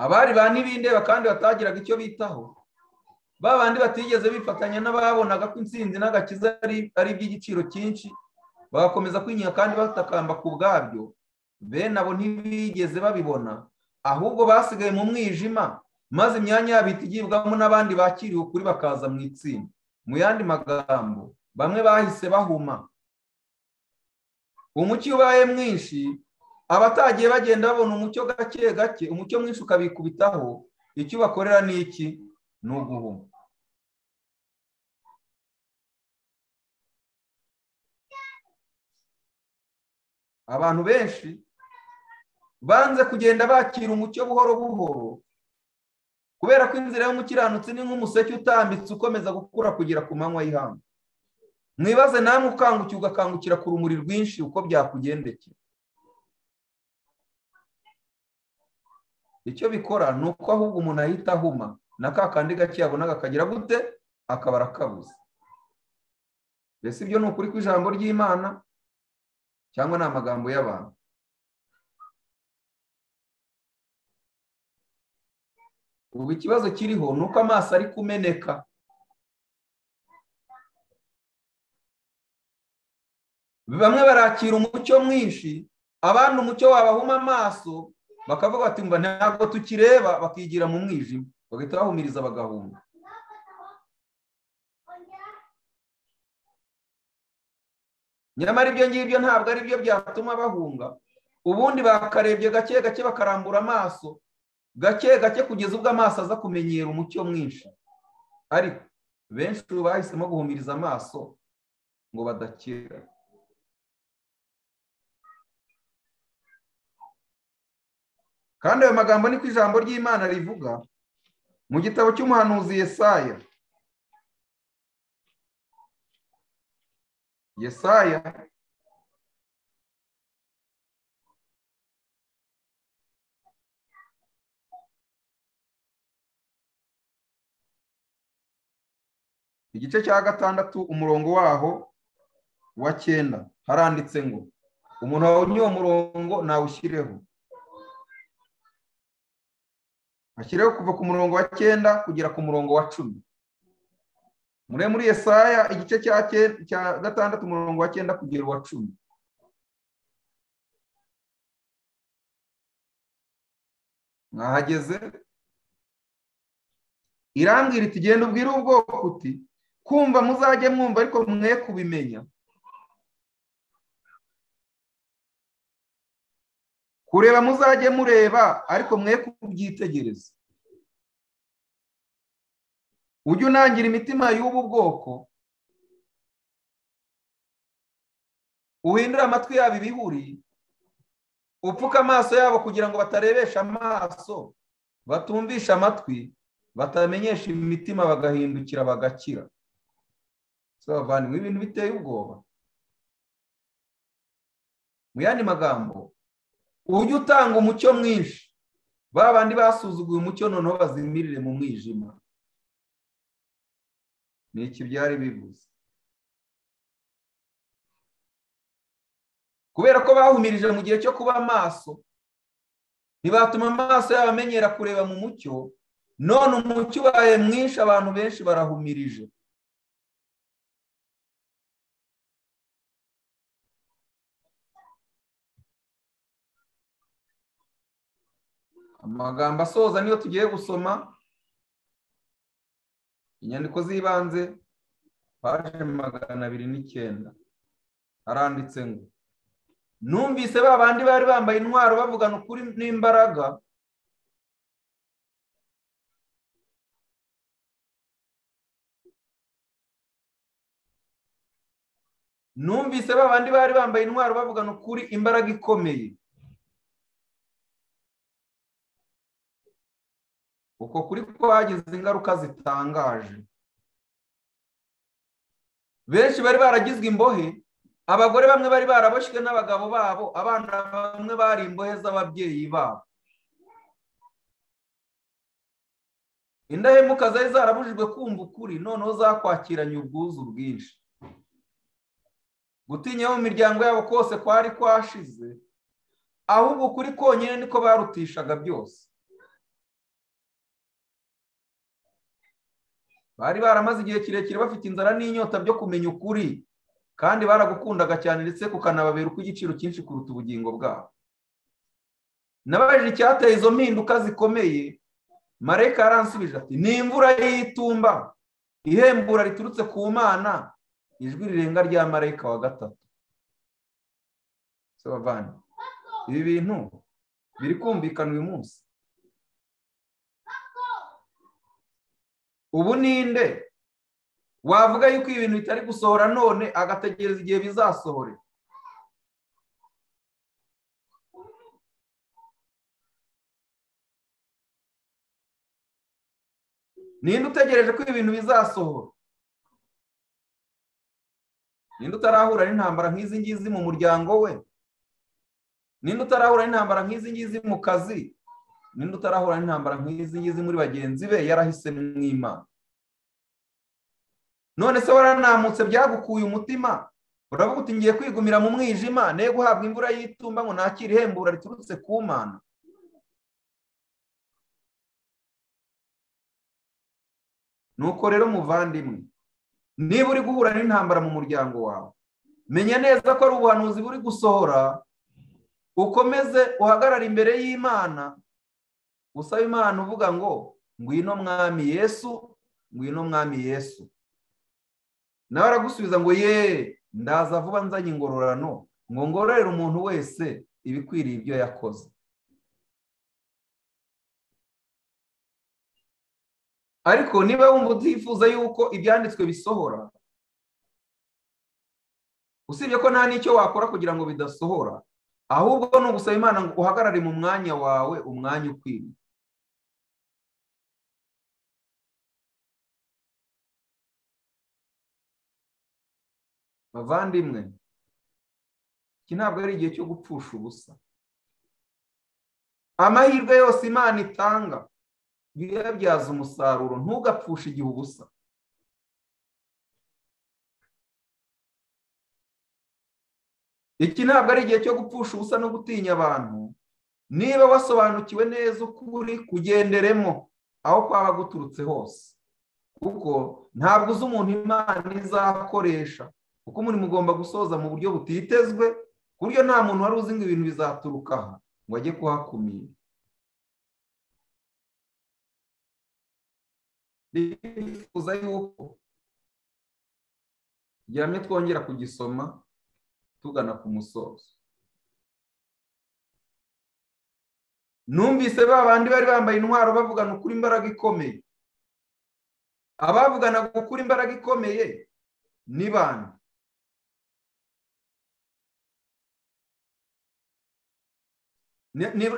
[SPEAKER 1] abari ba n'ibindeba kandi batagiraga icyo bitaho ba bandi batigeze bifatanya n'ababonaga ko intsinzi n'agakiza ari iby'igiciro cyinshi bagakomeza kwinyiga kandi batakamba ku bwabyo bene abo ntibigeze babibona ahubwo basigaye mu mwijima maze imyanya yabo itugibwamo n'abandi bakiriwe ukuri bakaza mu itsinda mu yandi magambo bamwe bahise bahuma umucyo ubaye mwinshi abatagiye bagenda babona umucyo gake gake umucyo mwinshi ukabikubitaho icyo bakorera ni iki ni uguhuma abantu benshi banze kugenda bakira umucyo buhoro buhoro kubera ko inzira y'umukiranutsi ni nk'umuseke utambitse ukomeza gukura kugera ku manywa y'ihangu mwibaze namwe ukangukiye ugakangukira ku rumuri rwinshi uko byakugendekera icyo bikora ni uko ahubwo umuntu ahita ahuma na ka kandi gake yabonaga akagira gute akaba arakabuze mbese ibyo ni ukuri kw'ijambo ry'imana cyangwa ni amagambo y'abantu ubu ikibazo kiriho ni uko amaso ari kumeneka bamwe barakira umucyo mwinshi abandi umucyo wabahuma amaso bakavuga bati mba ntabwo tukireba bakigira mu mwijima bagahita bahumiriza bagahunga nyamara ibyo ngibyo ntabwo ari byo byatuma bahunga ubundi bakarebye gake gake bakarambura amaso gake gake kugeza ubwo amaso aza kumenyera umucyo mwinshi ariko benshi ubu bahisemo guhumiriza amaso ngo badakira kandi ayo magambo niko ijambo ry'imana rivuga mu gitabo cy'umuhanuzi yesaya yesaya igice cya gatandatu umurongo waho wa cyenda haranditse ngo umuntu wawe uwo murongo nawushyireho ashyireho kuva ku murongo wa cyenda kugera ku murongo wa cumi muri muri Yesaya igice cya gatandatu umurongo wa cyenda kugera uwa cumi mwahageze irambwira iti genda ubwire ubwoko uti kumva muzajye mwumva ariko mwe kubimenya kureba muzajye mureba ariko mwe kubyitegereza ujye unangira imitima y'ubu bwoko uhindure amatwi yabo ibihuri upfuke amaso yabo kugira ngo batarebesha amaso batumvishe amatwi batamenyesha imitima bagahindukira bagakira bavandimwe ibintu biteye ubwoba mu yandi magambo ujye utanga umucyo mwinshi ba bandi basuzuguye umucyo noneho bazimirire mu mwijima ni iki byari bivuze kubera ko bahumirije mu gihe cyo kuba amaso ntibatuma amaso yabo amenyera kureba mu mucyo none umucyo ubaye mwinshi abantu benshi barahumirije amagambo asoza niyo tugiye gusoma inyandiko z'ibanze paje magana abiri n'icyenda haranditse ngo numvise ba bandi bari bambaye intwaro bavugana ukuri n'imbaraga numvise ba bandi bari bambaye intwaro bavugana ukuri imbaraga ikomeye uko kuri kwagize ingaruka zitangaje benshi bari baragizwe imbohe abagore bamwe bari baraboshywe n'abagabo babo abana bamwe bari imbohe z'ababyeyi babo indahemuka zari zarabujijwe kumva ukuri noneho zakwakiranye ubwuzu bwinshi gutinya mu miryango yabo kose kwari kwashize ahubwo ukuri konyine niko barutishaga byose bari baramaze igihe kirekire bafite inzara n'inyota byo kumenya ukuri kandi baragukundaga cyane ndetse kukanababera uko igiciro cyinshi kuruta ubugingo bwabo nabajije icyateye izo mpinduka zikomeye marayika yaransubije ati ni imvura y'itumba ihembura riturutse ku mana ijwi rirenga rya marayika wa gatatu ibi bintu biri kumvikana uyu munsi ubu ninde wavuga yuko ibi bintu bitari gusohora none agategereza igihe bizasohore ninde utegereje ko ibi bintu bizasohora ninde utarahura n'intambara nk'izi ngizi mu muryango we ninde utarahura n'intambara nk'izi ngizi mu kazi ninde utarahura n'intambara nk'izi ngizi muri bagenzi be yarahise mw'imana none se waranamutse byagukuye umutima uravuga uti ngiye kwigumira mu mwijima ne guhabwa imvura y'itumba ngo nakire ihembura riturutse ku mana nuko rero muvandimwe niba uri guhura n'intambara mu muryango wawe menya neza ko ari ubuhanuzi buri gusohora ukomeze uhagarare imbere y'imana usaba imana uvuga ngo ngwino mwami yesu ngwino mwami yesu nawe aragusubiza ngo ye ndaza vuba nzanye ingororano ngo ngororere umuntu wese ibikwiriye ibyo yakoze ariko niba wumva utifuza yuko ibyanditswe bisohora usibye ko nta n'icyo wakora kugira ngo bidasohora ahubwo ni ugusaba imana ngo uhagarare mu mwanya wawe umwanya ukwiriye bavandimwe iki ntabwo ari igihe cyo gupfusha ubusa amahirwe yose imana itanga uyabyaza umusaruro ntugapfushe igihe ubusa iki ntabwo ari igihe cyo gupfusha ubusa no gutinya abantu niba wasobanukiwe neza uko uri kugenderemo aho kwaba guturutse hose kuko ntabwo uzi umuntu imana izakoresha kuko umurimo ugomba gusoza mu buryo butitezwe ku buryo nta muntu wari uzi ngo ibintu bizaturuka aha ngo ajye kuhakumira ndifuza yuko turyamye twongera kugisoma tugana ku musozo numvise ba bandi bari bambaye intwaro bavugana ukuri imbaraga ikomeye abavugana gukura imbaraga ikomeye ni bande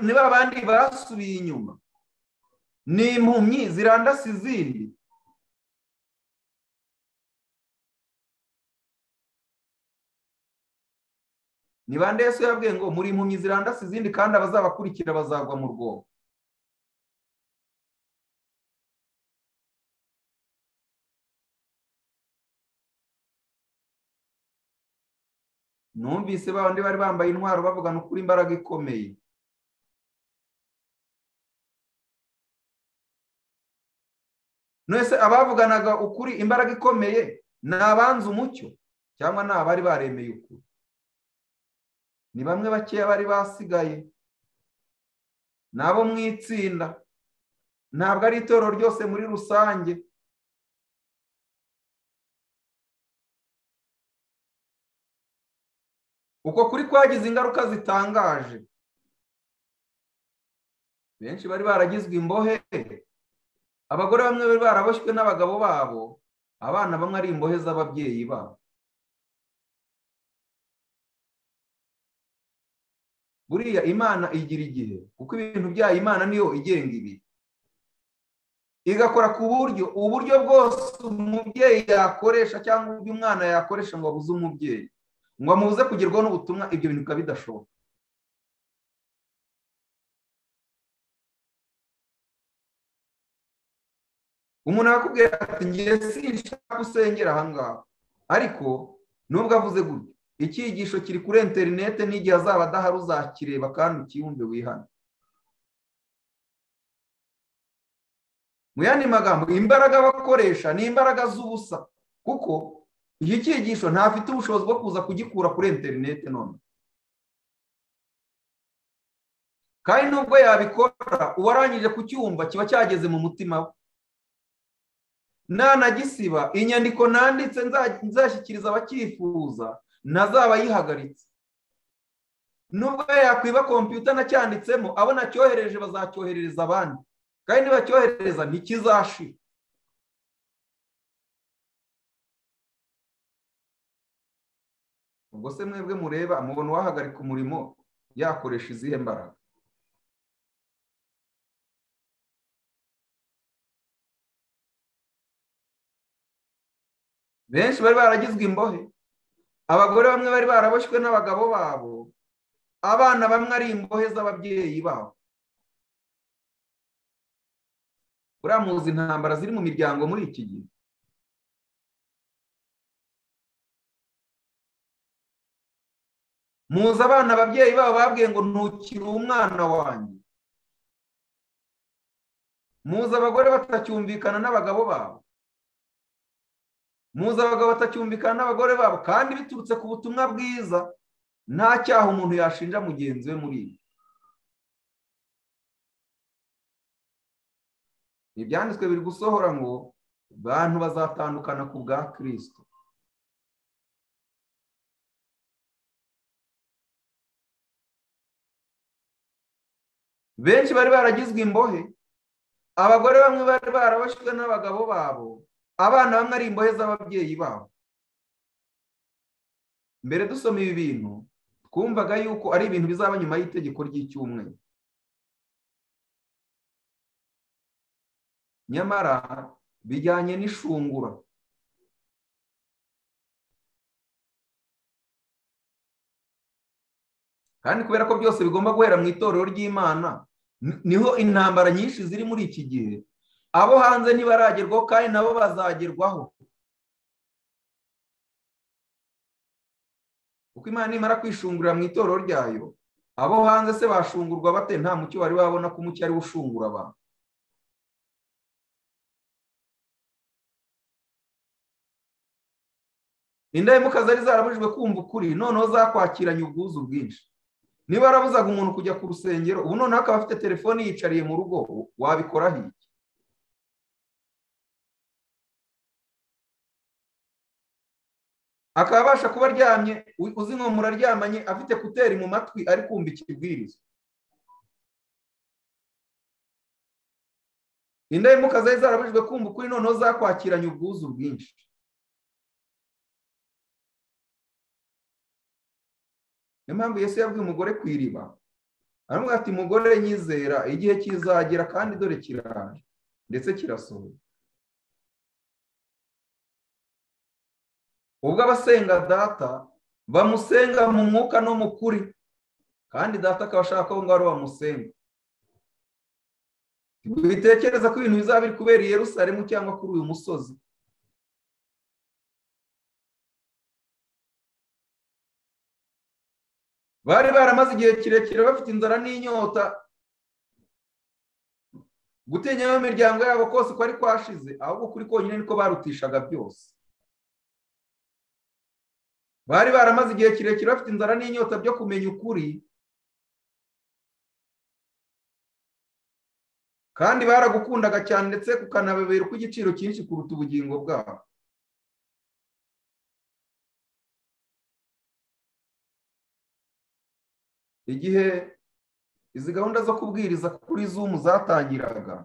[SPEAKER 1] ni ba bandi basubiye inyuma ni impumyi zirandase izindi ni bande Yesu yabwiye ngo muri impumyi zirandase izindi kandi abazabakurikira bazagwa mu rwobo numvise babandi bari bambaye intwaro bavugana ukuri imbaraga ikomeye nese abavuganaga ukuri imbaraga ikomeye ni abanza umucyo cyangwa ni abari baremeye ukuri ni bamwe bakeya bari basigaye ni abo mu itsinda ntabwo ari itorero ryose muri rusange uko kuri kwagize ingaruka zitangaje benshi bari baragizwe imbohe abagore bamwe bari baraboshywe n'abagabo babo abana bamwe ari imbohe z'ababyeyi babo buriya imana igira igihe kuko ibintu byayo imana niyo igenga ibi igakora ku buryo uburyo bwose umubyeyi yakoresha cyangwa uburyo umwana yakoresha ngo abuze umubyeyi ngo amubuze kugerwaho n'ubutumwa ibyo bintu bikaba bidashoboka umuntu arakubwira ati ngiye sinshaka gusengera ahangaha ariko nubwo avuze gutyo icyigisho kiri kuri interinete n'igihe azaba adahari uzakireba kandi ukiyumve wihane mu yandi magambo imbaraga bakoresha ni imbaraga z'ubusa kuko iki cyigisho ntafite ubushobozi bwo kuza kugikura kuri interinete none kandi nubwo yabikora uwarangije kucyumva kiba cyageze mu mutima we nanagisiba inyandiko nanditse nzashyikiriza abacyifuza ntazaba yihagaritse nubwo yakwiba kompiyuta nacyanditsemo abo nacyohereje bazacyoherereza abandi kandi nibacyoherereza ntikizashira ubwo se mwebwe mureba mubona uwahagarika umurimo yakoresha izihe mbaraga benshi bari baragizwe imbohe abagore bamwe bari baraboshywe n'abagabo babo abana bamwe ari imbohe z'ababyeyi babo uramuzi intambara ziri mu miryango muri iki gihe muzi abana ababyeyi babo babwiye ngo ntukire umwana wanjye muzi abagore batacyumvikana n'abagabo babo muzi abagabo batacyumvikana n'abagore babo kandi biturutse ku butumwa bwiza nta cyaha umuntu yashinja mugenzi we muri ibi ibyanditswe biri gusohora ngo bantu bazatandukana ku bwa kirisito benshi bari baragizwe imbohe abagore bamwe bari barabashywe n'abagabo babo abana bamwe ari imbohe z'ababyeyi babo mbere dusoma ibi bintu twumvaga yuko ari ibintu bizaba nyuma y'itegeko ry'icyumweru nyamara bijyanye n'ishungura kandi kubera ko byose bigomba guhera mu itorero ry'imana niho intambara nyinshi ziri muri iki gihe abo hanze ntibaragerwaho kandi nabo bazagerwaho kuko imana nimara kwishungurira mu itorero ryayo abo hanze se bashungurwa bate nta mucyo bari babona ko umucyo ari ushungura abantu indahemuka zari zarabujijwe kumva ukuri noneho zakwakiranye ubwuzu bwinshi niba arabuzaga umuntu kujya ku rusengero ubu noneho akaba afite telefone yiyicariye mu rugo wabikoraho iki akaba abasha kuba aryamye uzi ngo muraryamanye afite kuteri mu matwi ari kumva ikibwiriza indahemuka zari zarabujijwe kumva ukuri noneho zakwakiranye ubwuzu bwinshi niyo mpamvu yesu yabwiye umugore ku iriba aramubwira ati mugore nyizera igihe kizagera kandi dore kiraje ndetse kirasohoye ubwo abasenga data bamusenga mu mwuka no mu kuri kandi data akaba ashaka aho ngaho bamusenga bitekereza ko ibintu bizaba biri kubera i Yerusalemu cyangwa kuri uyu musozi bari baramaze igihe kirekire bafite inzara n'inyota gutinya mu miryango yabo kose ko ari kwashize ahubwo kuri konyine niko barutishaga byose bari baramaze igihe kirekire bafite inzara n'inyota byo kumenya ukuri kandi baragukundaga cyane ndetse kukanabeberwa igiciro cyinshi kuruta ubugingo bwabo igihe izi gahunda zo kubwiriza kuri zumu zatangiraga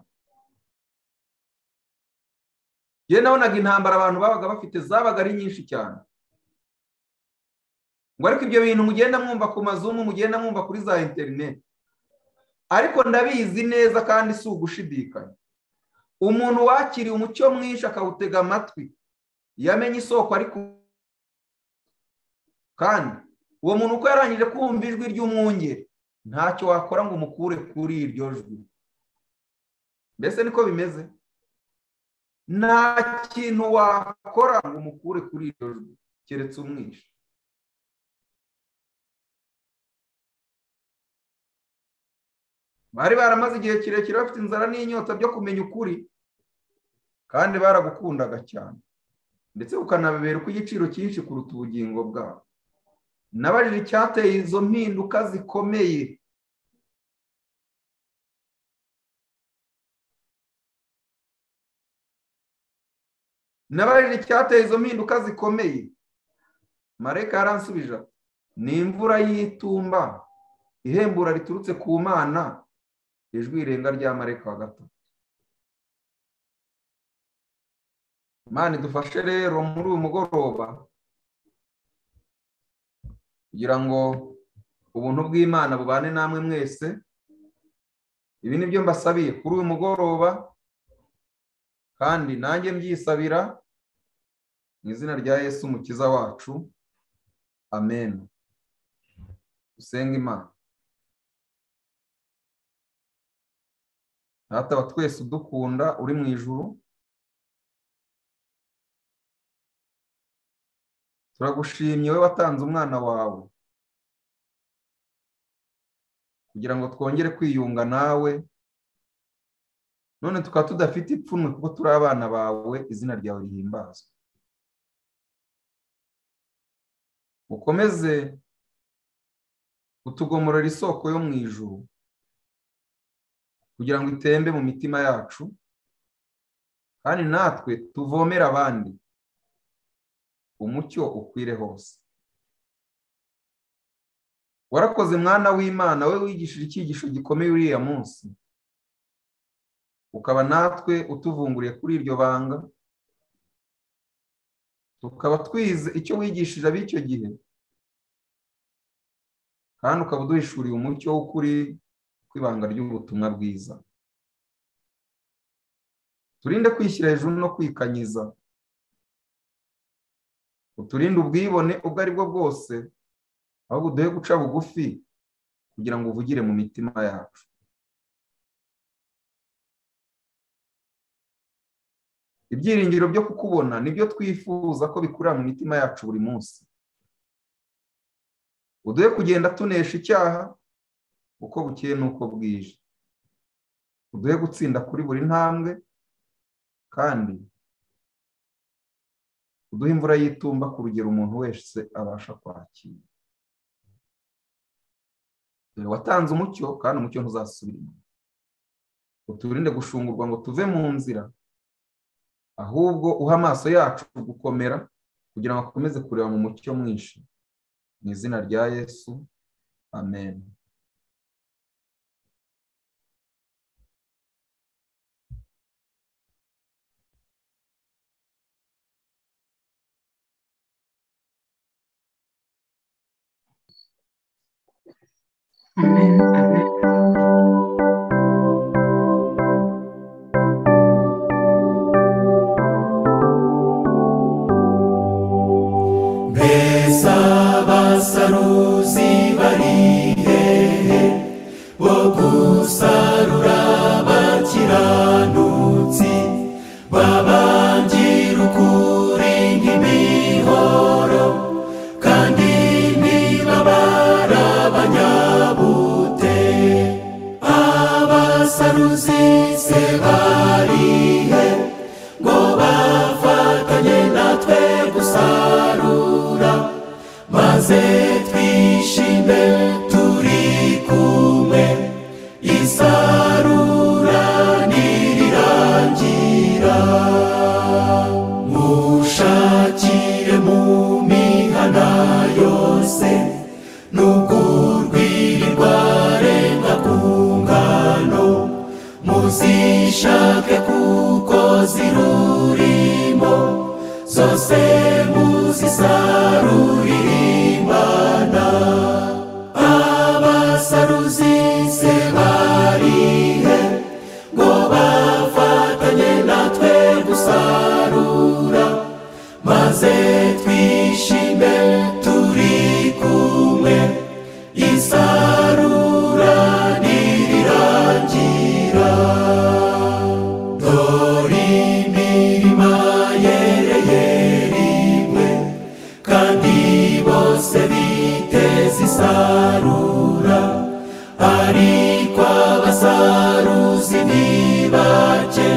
[SPEAKER 1] yewe nabonaga intambara abantu babaga bafite zabaga ari nyinshi cyane ngo ariko ibyo bintu mugenda mwumva ku mazumu mugenda mwumva kuri za interineti ariko ndabizi neza kandi si ugushidikanya umuntu wakiriye umucyo mwinshi akawutega amatwi yamenye isoko ariko kandi uwo muntu uko yarangije kumva ijwi ry'umwungeri ntacyo wakora ngo umukure kuri iryo jwi mbese niko bimeze nta kintu wakora ngo umukure kuri iryo jwi keretse umwishe bari baramaze igihe kirekire bafite inzara n'inyota byo kumenya ukuri kandi baragukundaga cyane ndetse ukanabeberwa igiciro cyinshi kuruta ubugingo bwabo nabajije icyateye izo mpinduka zikomeye nabajije icyateye izo mpinduka zikomeye mareka yaransubije ni imvura y'itumba ihembura riturutse ku mana ijwi irenga rya mareka wa gatatu imana idufashe rero muri uyu mugoroba kugira ngo ubuntu bw'imana bubane namwe mwese ibi ni byo mbasabiye kuri uyu mugoroba kandi nanjye mbyisabira mu izina rya yesu umukiza wacu amen dusenga imana wa twese udukunda uri mu ijuru turagushimye we watanze umwana wawe kugira ngo twongere kwiyunga nawe none tukaba tudafite ipfunwe kuko turi abana bawe izina ryawe rihimbazwa ukomeze utugomorera isoko yo mu ijuru kugira ngo itembe mu mitima yacu kandi natwe tuvomere abandi umucyo ukwire hose warakoze mwana w'imana we wigishije icyigisho gikomeye uriya munsi ukaba natwe utuvunguriye kuri iryo banga tukaba twize icyo wigishije ab'icyo gihe kandi ukaba uduhishuriye umucyo w'ukuri kw'ibanga ry'ubutumwa bwiza turinde kwishyira hejuru no kwikanyiza uturinde ubwibone ubwo ari bwo bwose ahubwo uduhe guca bugufi kugira ngo uvugire mu mitima yacu ibyiringiro byo kukubona nibyo twifuza ko bikurira mu mitima yacu buri munsi uduhe kugenda tunesha icyaha uko bukeye n'uko bwije uduhe gutsinda kuri buri ntambwe kandi uduhe imvura y'itumba ku rugero umuntu wese abasha kwakira watanze umucyo kandi umucyo ntuzasubira inyuma uturinde gushungurwa ngo tuve mu nzira ahubwo uha amaso yacu gukomera kugira ngo akomeze kureba mu mucyo mwinshi mu izina rya yesu amen
[SPEAKER 2] Amen. Amen.
[SPEAKER 3] mbese abasaruzi bari hehe bo gusarura abakiranutsi babangira ukuri nk'imihoro kandi ntibabara abanyabute abasaruzi se barihe ngo bafatanye natwe gusarura maze twishime turi kumwe isarura nirirangira mushakire mu mihana yose nubwo urwiri rwarenga ku ngano muzishake kuko zirurimo zose muzisarurire imana abasaruzi se barihe ngo bafatanye natwe gusarura maze twishime turi kumwe isarura nirirangira dore imirima yereye rimwe kandi bose biteze isarura ariko abasaruzi ni bake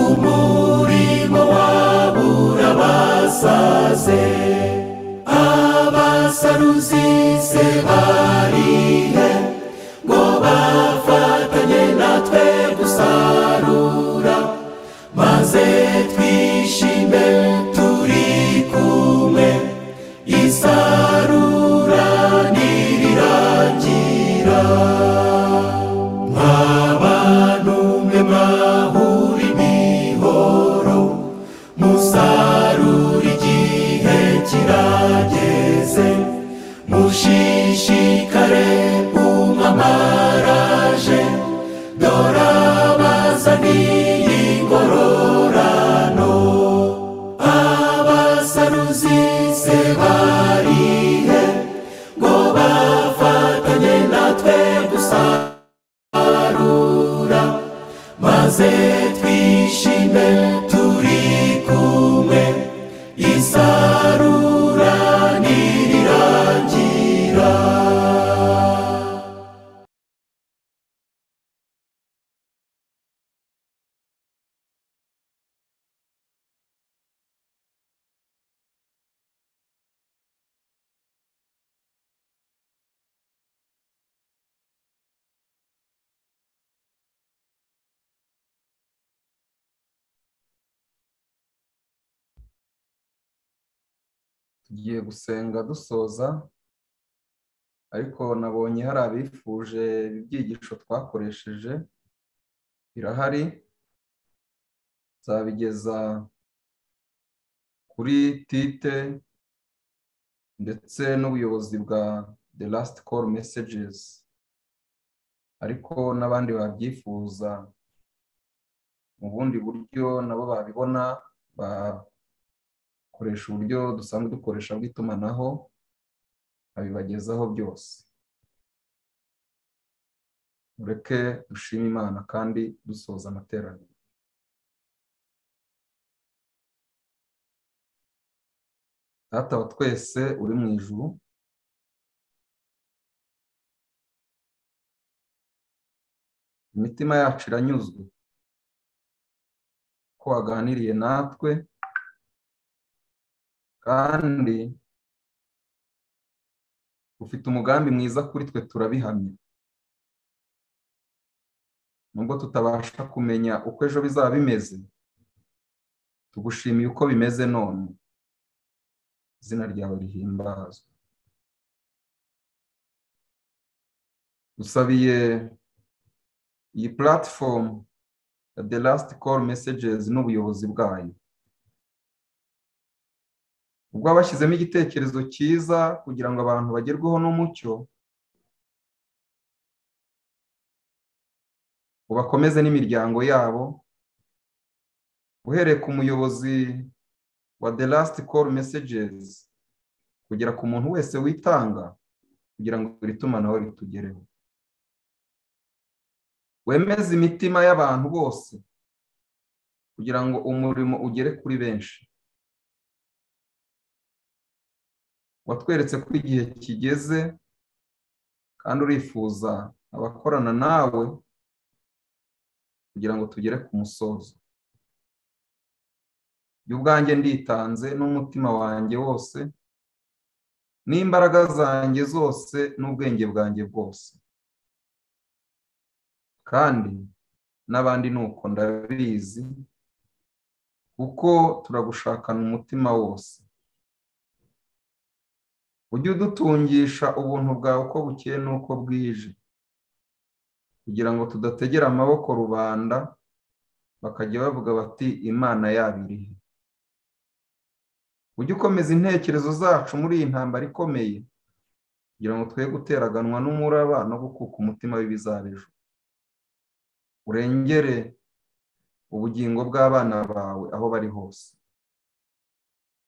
[SPEAKER 3] umurimo wabo urabasaze abasaruzi se barihe ngo bafatanye natwe gusarura maze twishime turi kumwe isarura nirirangira mw'abantu mwe mwahura imihoro musarura igihe kirageze mushishikare umwamaraje dore abazaniye ingororano abasaruzi se barihe ngo bafatanye natwe gusarura maze twishime turi kumwe isarura nirirangira
[SPEAKER 1] tugiye gusenga dusoza ariko nabonye hari abifuje ibyigisho twakoresheje birahari nzabigeza kuri tite ndetse n'ubuyobozi bwa the last call messages ariko n'abandi babyifuza mu bundi buryo nabo babibona bakoresha uburyo dusanzwe dukoresha bw'itumanaho babibagezaho byose mureke dushime imana kandi dusoza amateraniro data wa twese uri mu ijuru imitima yacu iranyuzwe ko waganiriye natwe kandi ufite umugambi mwiza kuri twe turabihamya nubwo tutabasha kumenya uko ejo bizaba bimeze tugushimiye uko bimeze none izina ryawe rihimbazwa dusabiye iyi puratifomu ya the last call messages n'ubuyobozi bwayo ubwo bashyizemo igitekerezo cyiza kugira ngo abantu bagerweho n'umucyo ubakomeze n'imiryango yabo uhereye ku muyobozi wa the last call messages kugera ku muntu wese witanga kugira ngo iri tumanaho ritugereho wemeze imitima y'abantu bose kugira ngo umurimo ugere kuri benshi watweretse ko igihe kigeze kandi urifuza abakorana nawe kugira ngo tugere ku musozo ubwanjye nditanze n'umutima wanjye wose n'imbaraga zanjye zose n'ubwenge bwanjye bwose kandi n'abandi ni uko ndabizi kuko turagushakana umutima wose ujye udutungisha ubuntu bwawe uko bukeye n'uko bwije kugira ngo tudategera amaboko rubanda bakajya bavuga bati imana yaba irihe ujye ukomeza intekerezo zacu muri iyi ntambara ikomeye kugira ngo twe guteraganwa n'umuraba no gukuka umutima w'ibizabejo urengere ubugingo bw'abana bawe aho bari hose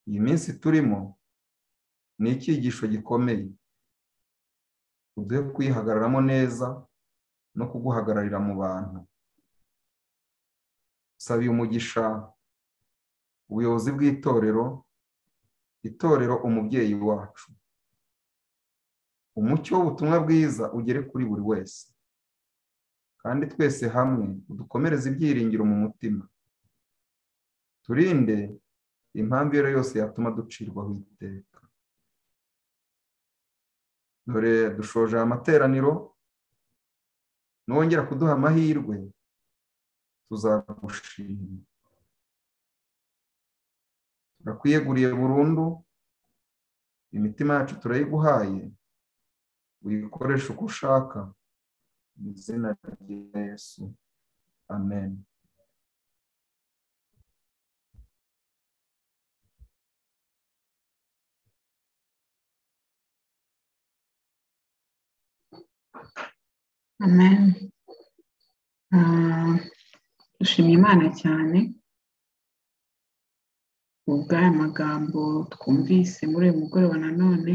[SPEAKER 1] iyi minsi turimo ni icyigisho gikomeye uduhe kuyihagararamo neza no kuguhagararira mu bantu sabiye umugisha ubuyobozi bw'itorero itorero umubyeyi wacu umucyo w'ubutumwa bwiza ugere kuri buri wese kandi twese hamwe udukomereze ibyiringiro mu mutima turinde impamvu iyo ari yo yose yatuma ducirwaho iteka dore dushoje aya materaniro nongera kuduha amahirwe tuzagushima turakwiyeguriye burundu imitima yacu turayiguhaye uyikoreshe uko ushaka mu izina rya Yesu amen
[SPEAKER 2] amen dushimye imana cyane ubw'aya magambo twumvise muri uyu mugoroba nanone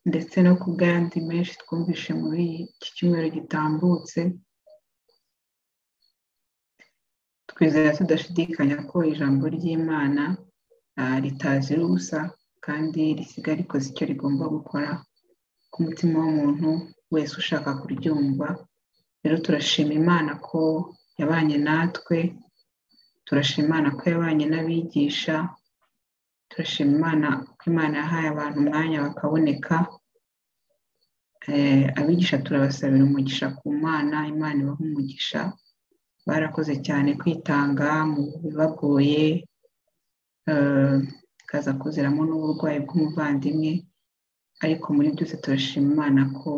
[SPEAKER 2] ndetse no ku bw'ayandi menshi twumvishe muri iki cyumweru gitambutse twizera tudashidikanya ko ijambo ry'imana ritazira ubusa kandi risigaye rikoze icyo rigomba gukora ku mutima w'umuntu wese ushaka kuryumva rero turashima imana ko yabanye natwe turashima imana ko yabanye n'abigisha turashima imana ko imana yahaye abantu umwanya bakaboneka abigisha turabasabira umugisha ku mana imana ibaha umugisha barakoze cyane kwitanga mu bibagoye kaza kuziramo n'uburwayi bw'umuvandimwe ariko muri byose turashima imana ko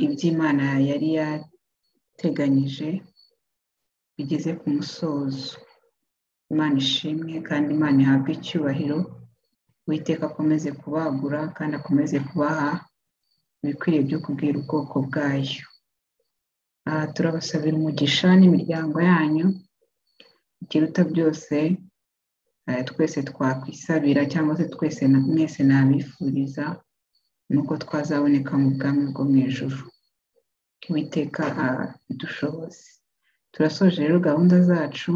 [SPEAKER 2] iby'imana yari yateganyije bigeze ku musozo imana ishimwe kandi imana ihabwe icyubahiro uwiteka akomeze kubagura kandi akomeze kubaha ibikwiriye byo kubwira ubwoko bwayo aha turabasabira umugisha n'imiryango yanyu ikiruta byose twese twakwisabira cyangwa se twese mwese nabifuriza ni uko twazaboneka mu bwami bwo mu ijoro witeka dushoboze turasoje rero gahunda zacu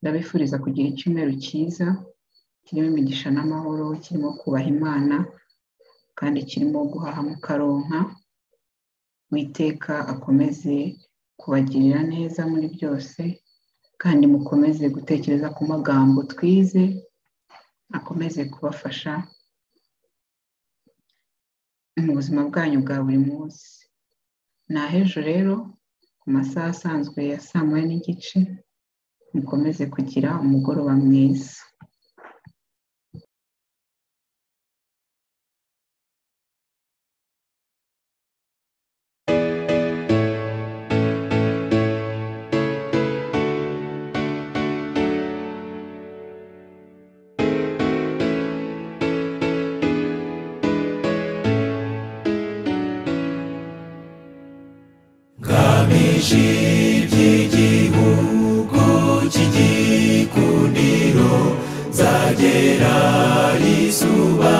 [SPEAKER 2] ndabifuriza kugira icyumweru cyiza kirimo imigisha n'amahoro kirimo kubaha imana kandi kirimo guhaha mukaronka witeka akomeze kubagirira neza muri byose kandi mukomeze gutekereza ku magambo twize akomeze kubafasha mu buzima bwanyu bwa buri munsi ni ahejo rero ku masaha asanzwe ya saa moya n'igice mukomeze kugira umugoroba mwiza
[SPEAKER 3] ngamije by'igihugu cy'igikundiro nzagera izuba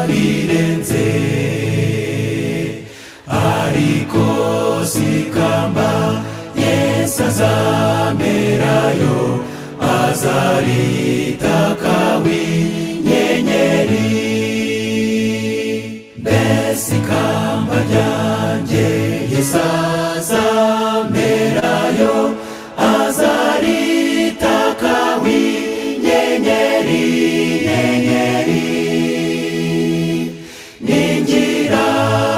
[SPEAKER 3] rirenze ariko sikamba yesu azamerayo azaritakawi nyenyeri mbese ikamba ryanjye yesu azamerayo azaritakawi nyenyeri nyenyeri ningira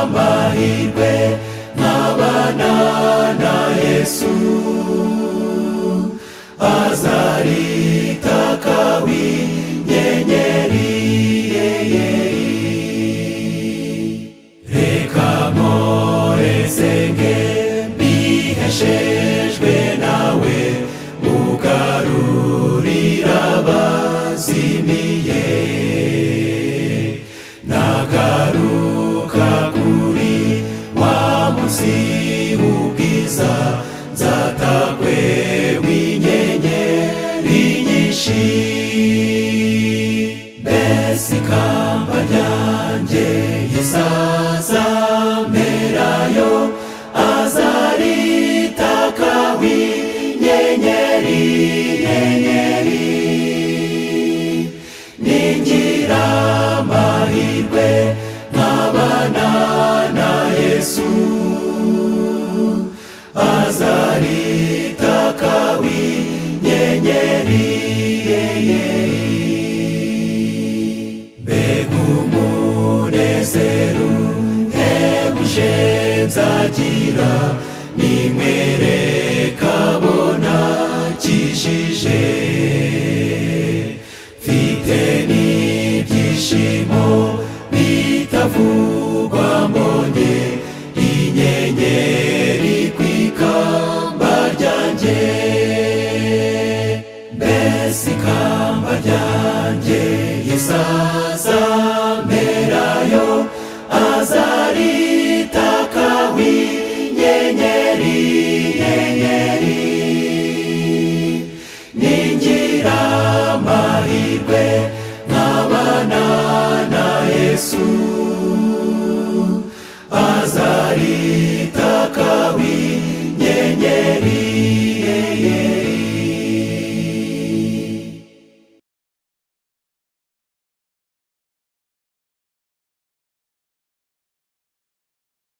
[SPEAKER 3] amahirwe nkabana na yesu azaritakawi nyenyeri reka mporezenge mbiheshejwe nawe ugarurira abazimiye nagaruka kuri wa munsi w'ubwiza nzatakwe w'inyenyeri nyinshi mbese ikamba ryanjye yesazamerayo azaritakawi nyenyeri nyenyeri ningira amahirwe nkabana na yesu azaritakawi nyenyeri mbega umunezero hebuje nzagira ninywere kabona kijije mfite n'ibyishimo bitavugwa mbonye inyenyeri ku ikamba ryanjye mbese ikamba ryanjye yesazamerayo azaritakawi nyenyeri nyenyeri ningira amahirwe nkabana na yesu azari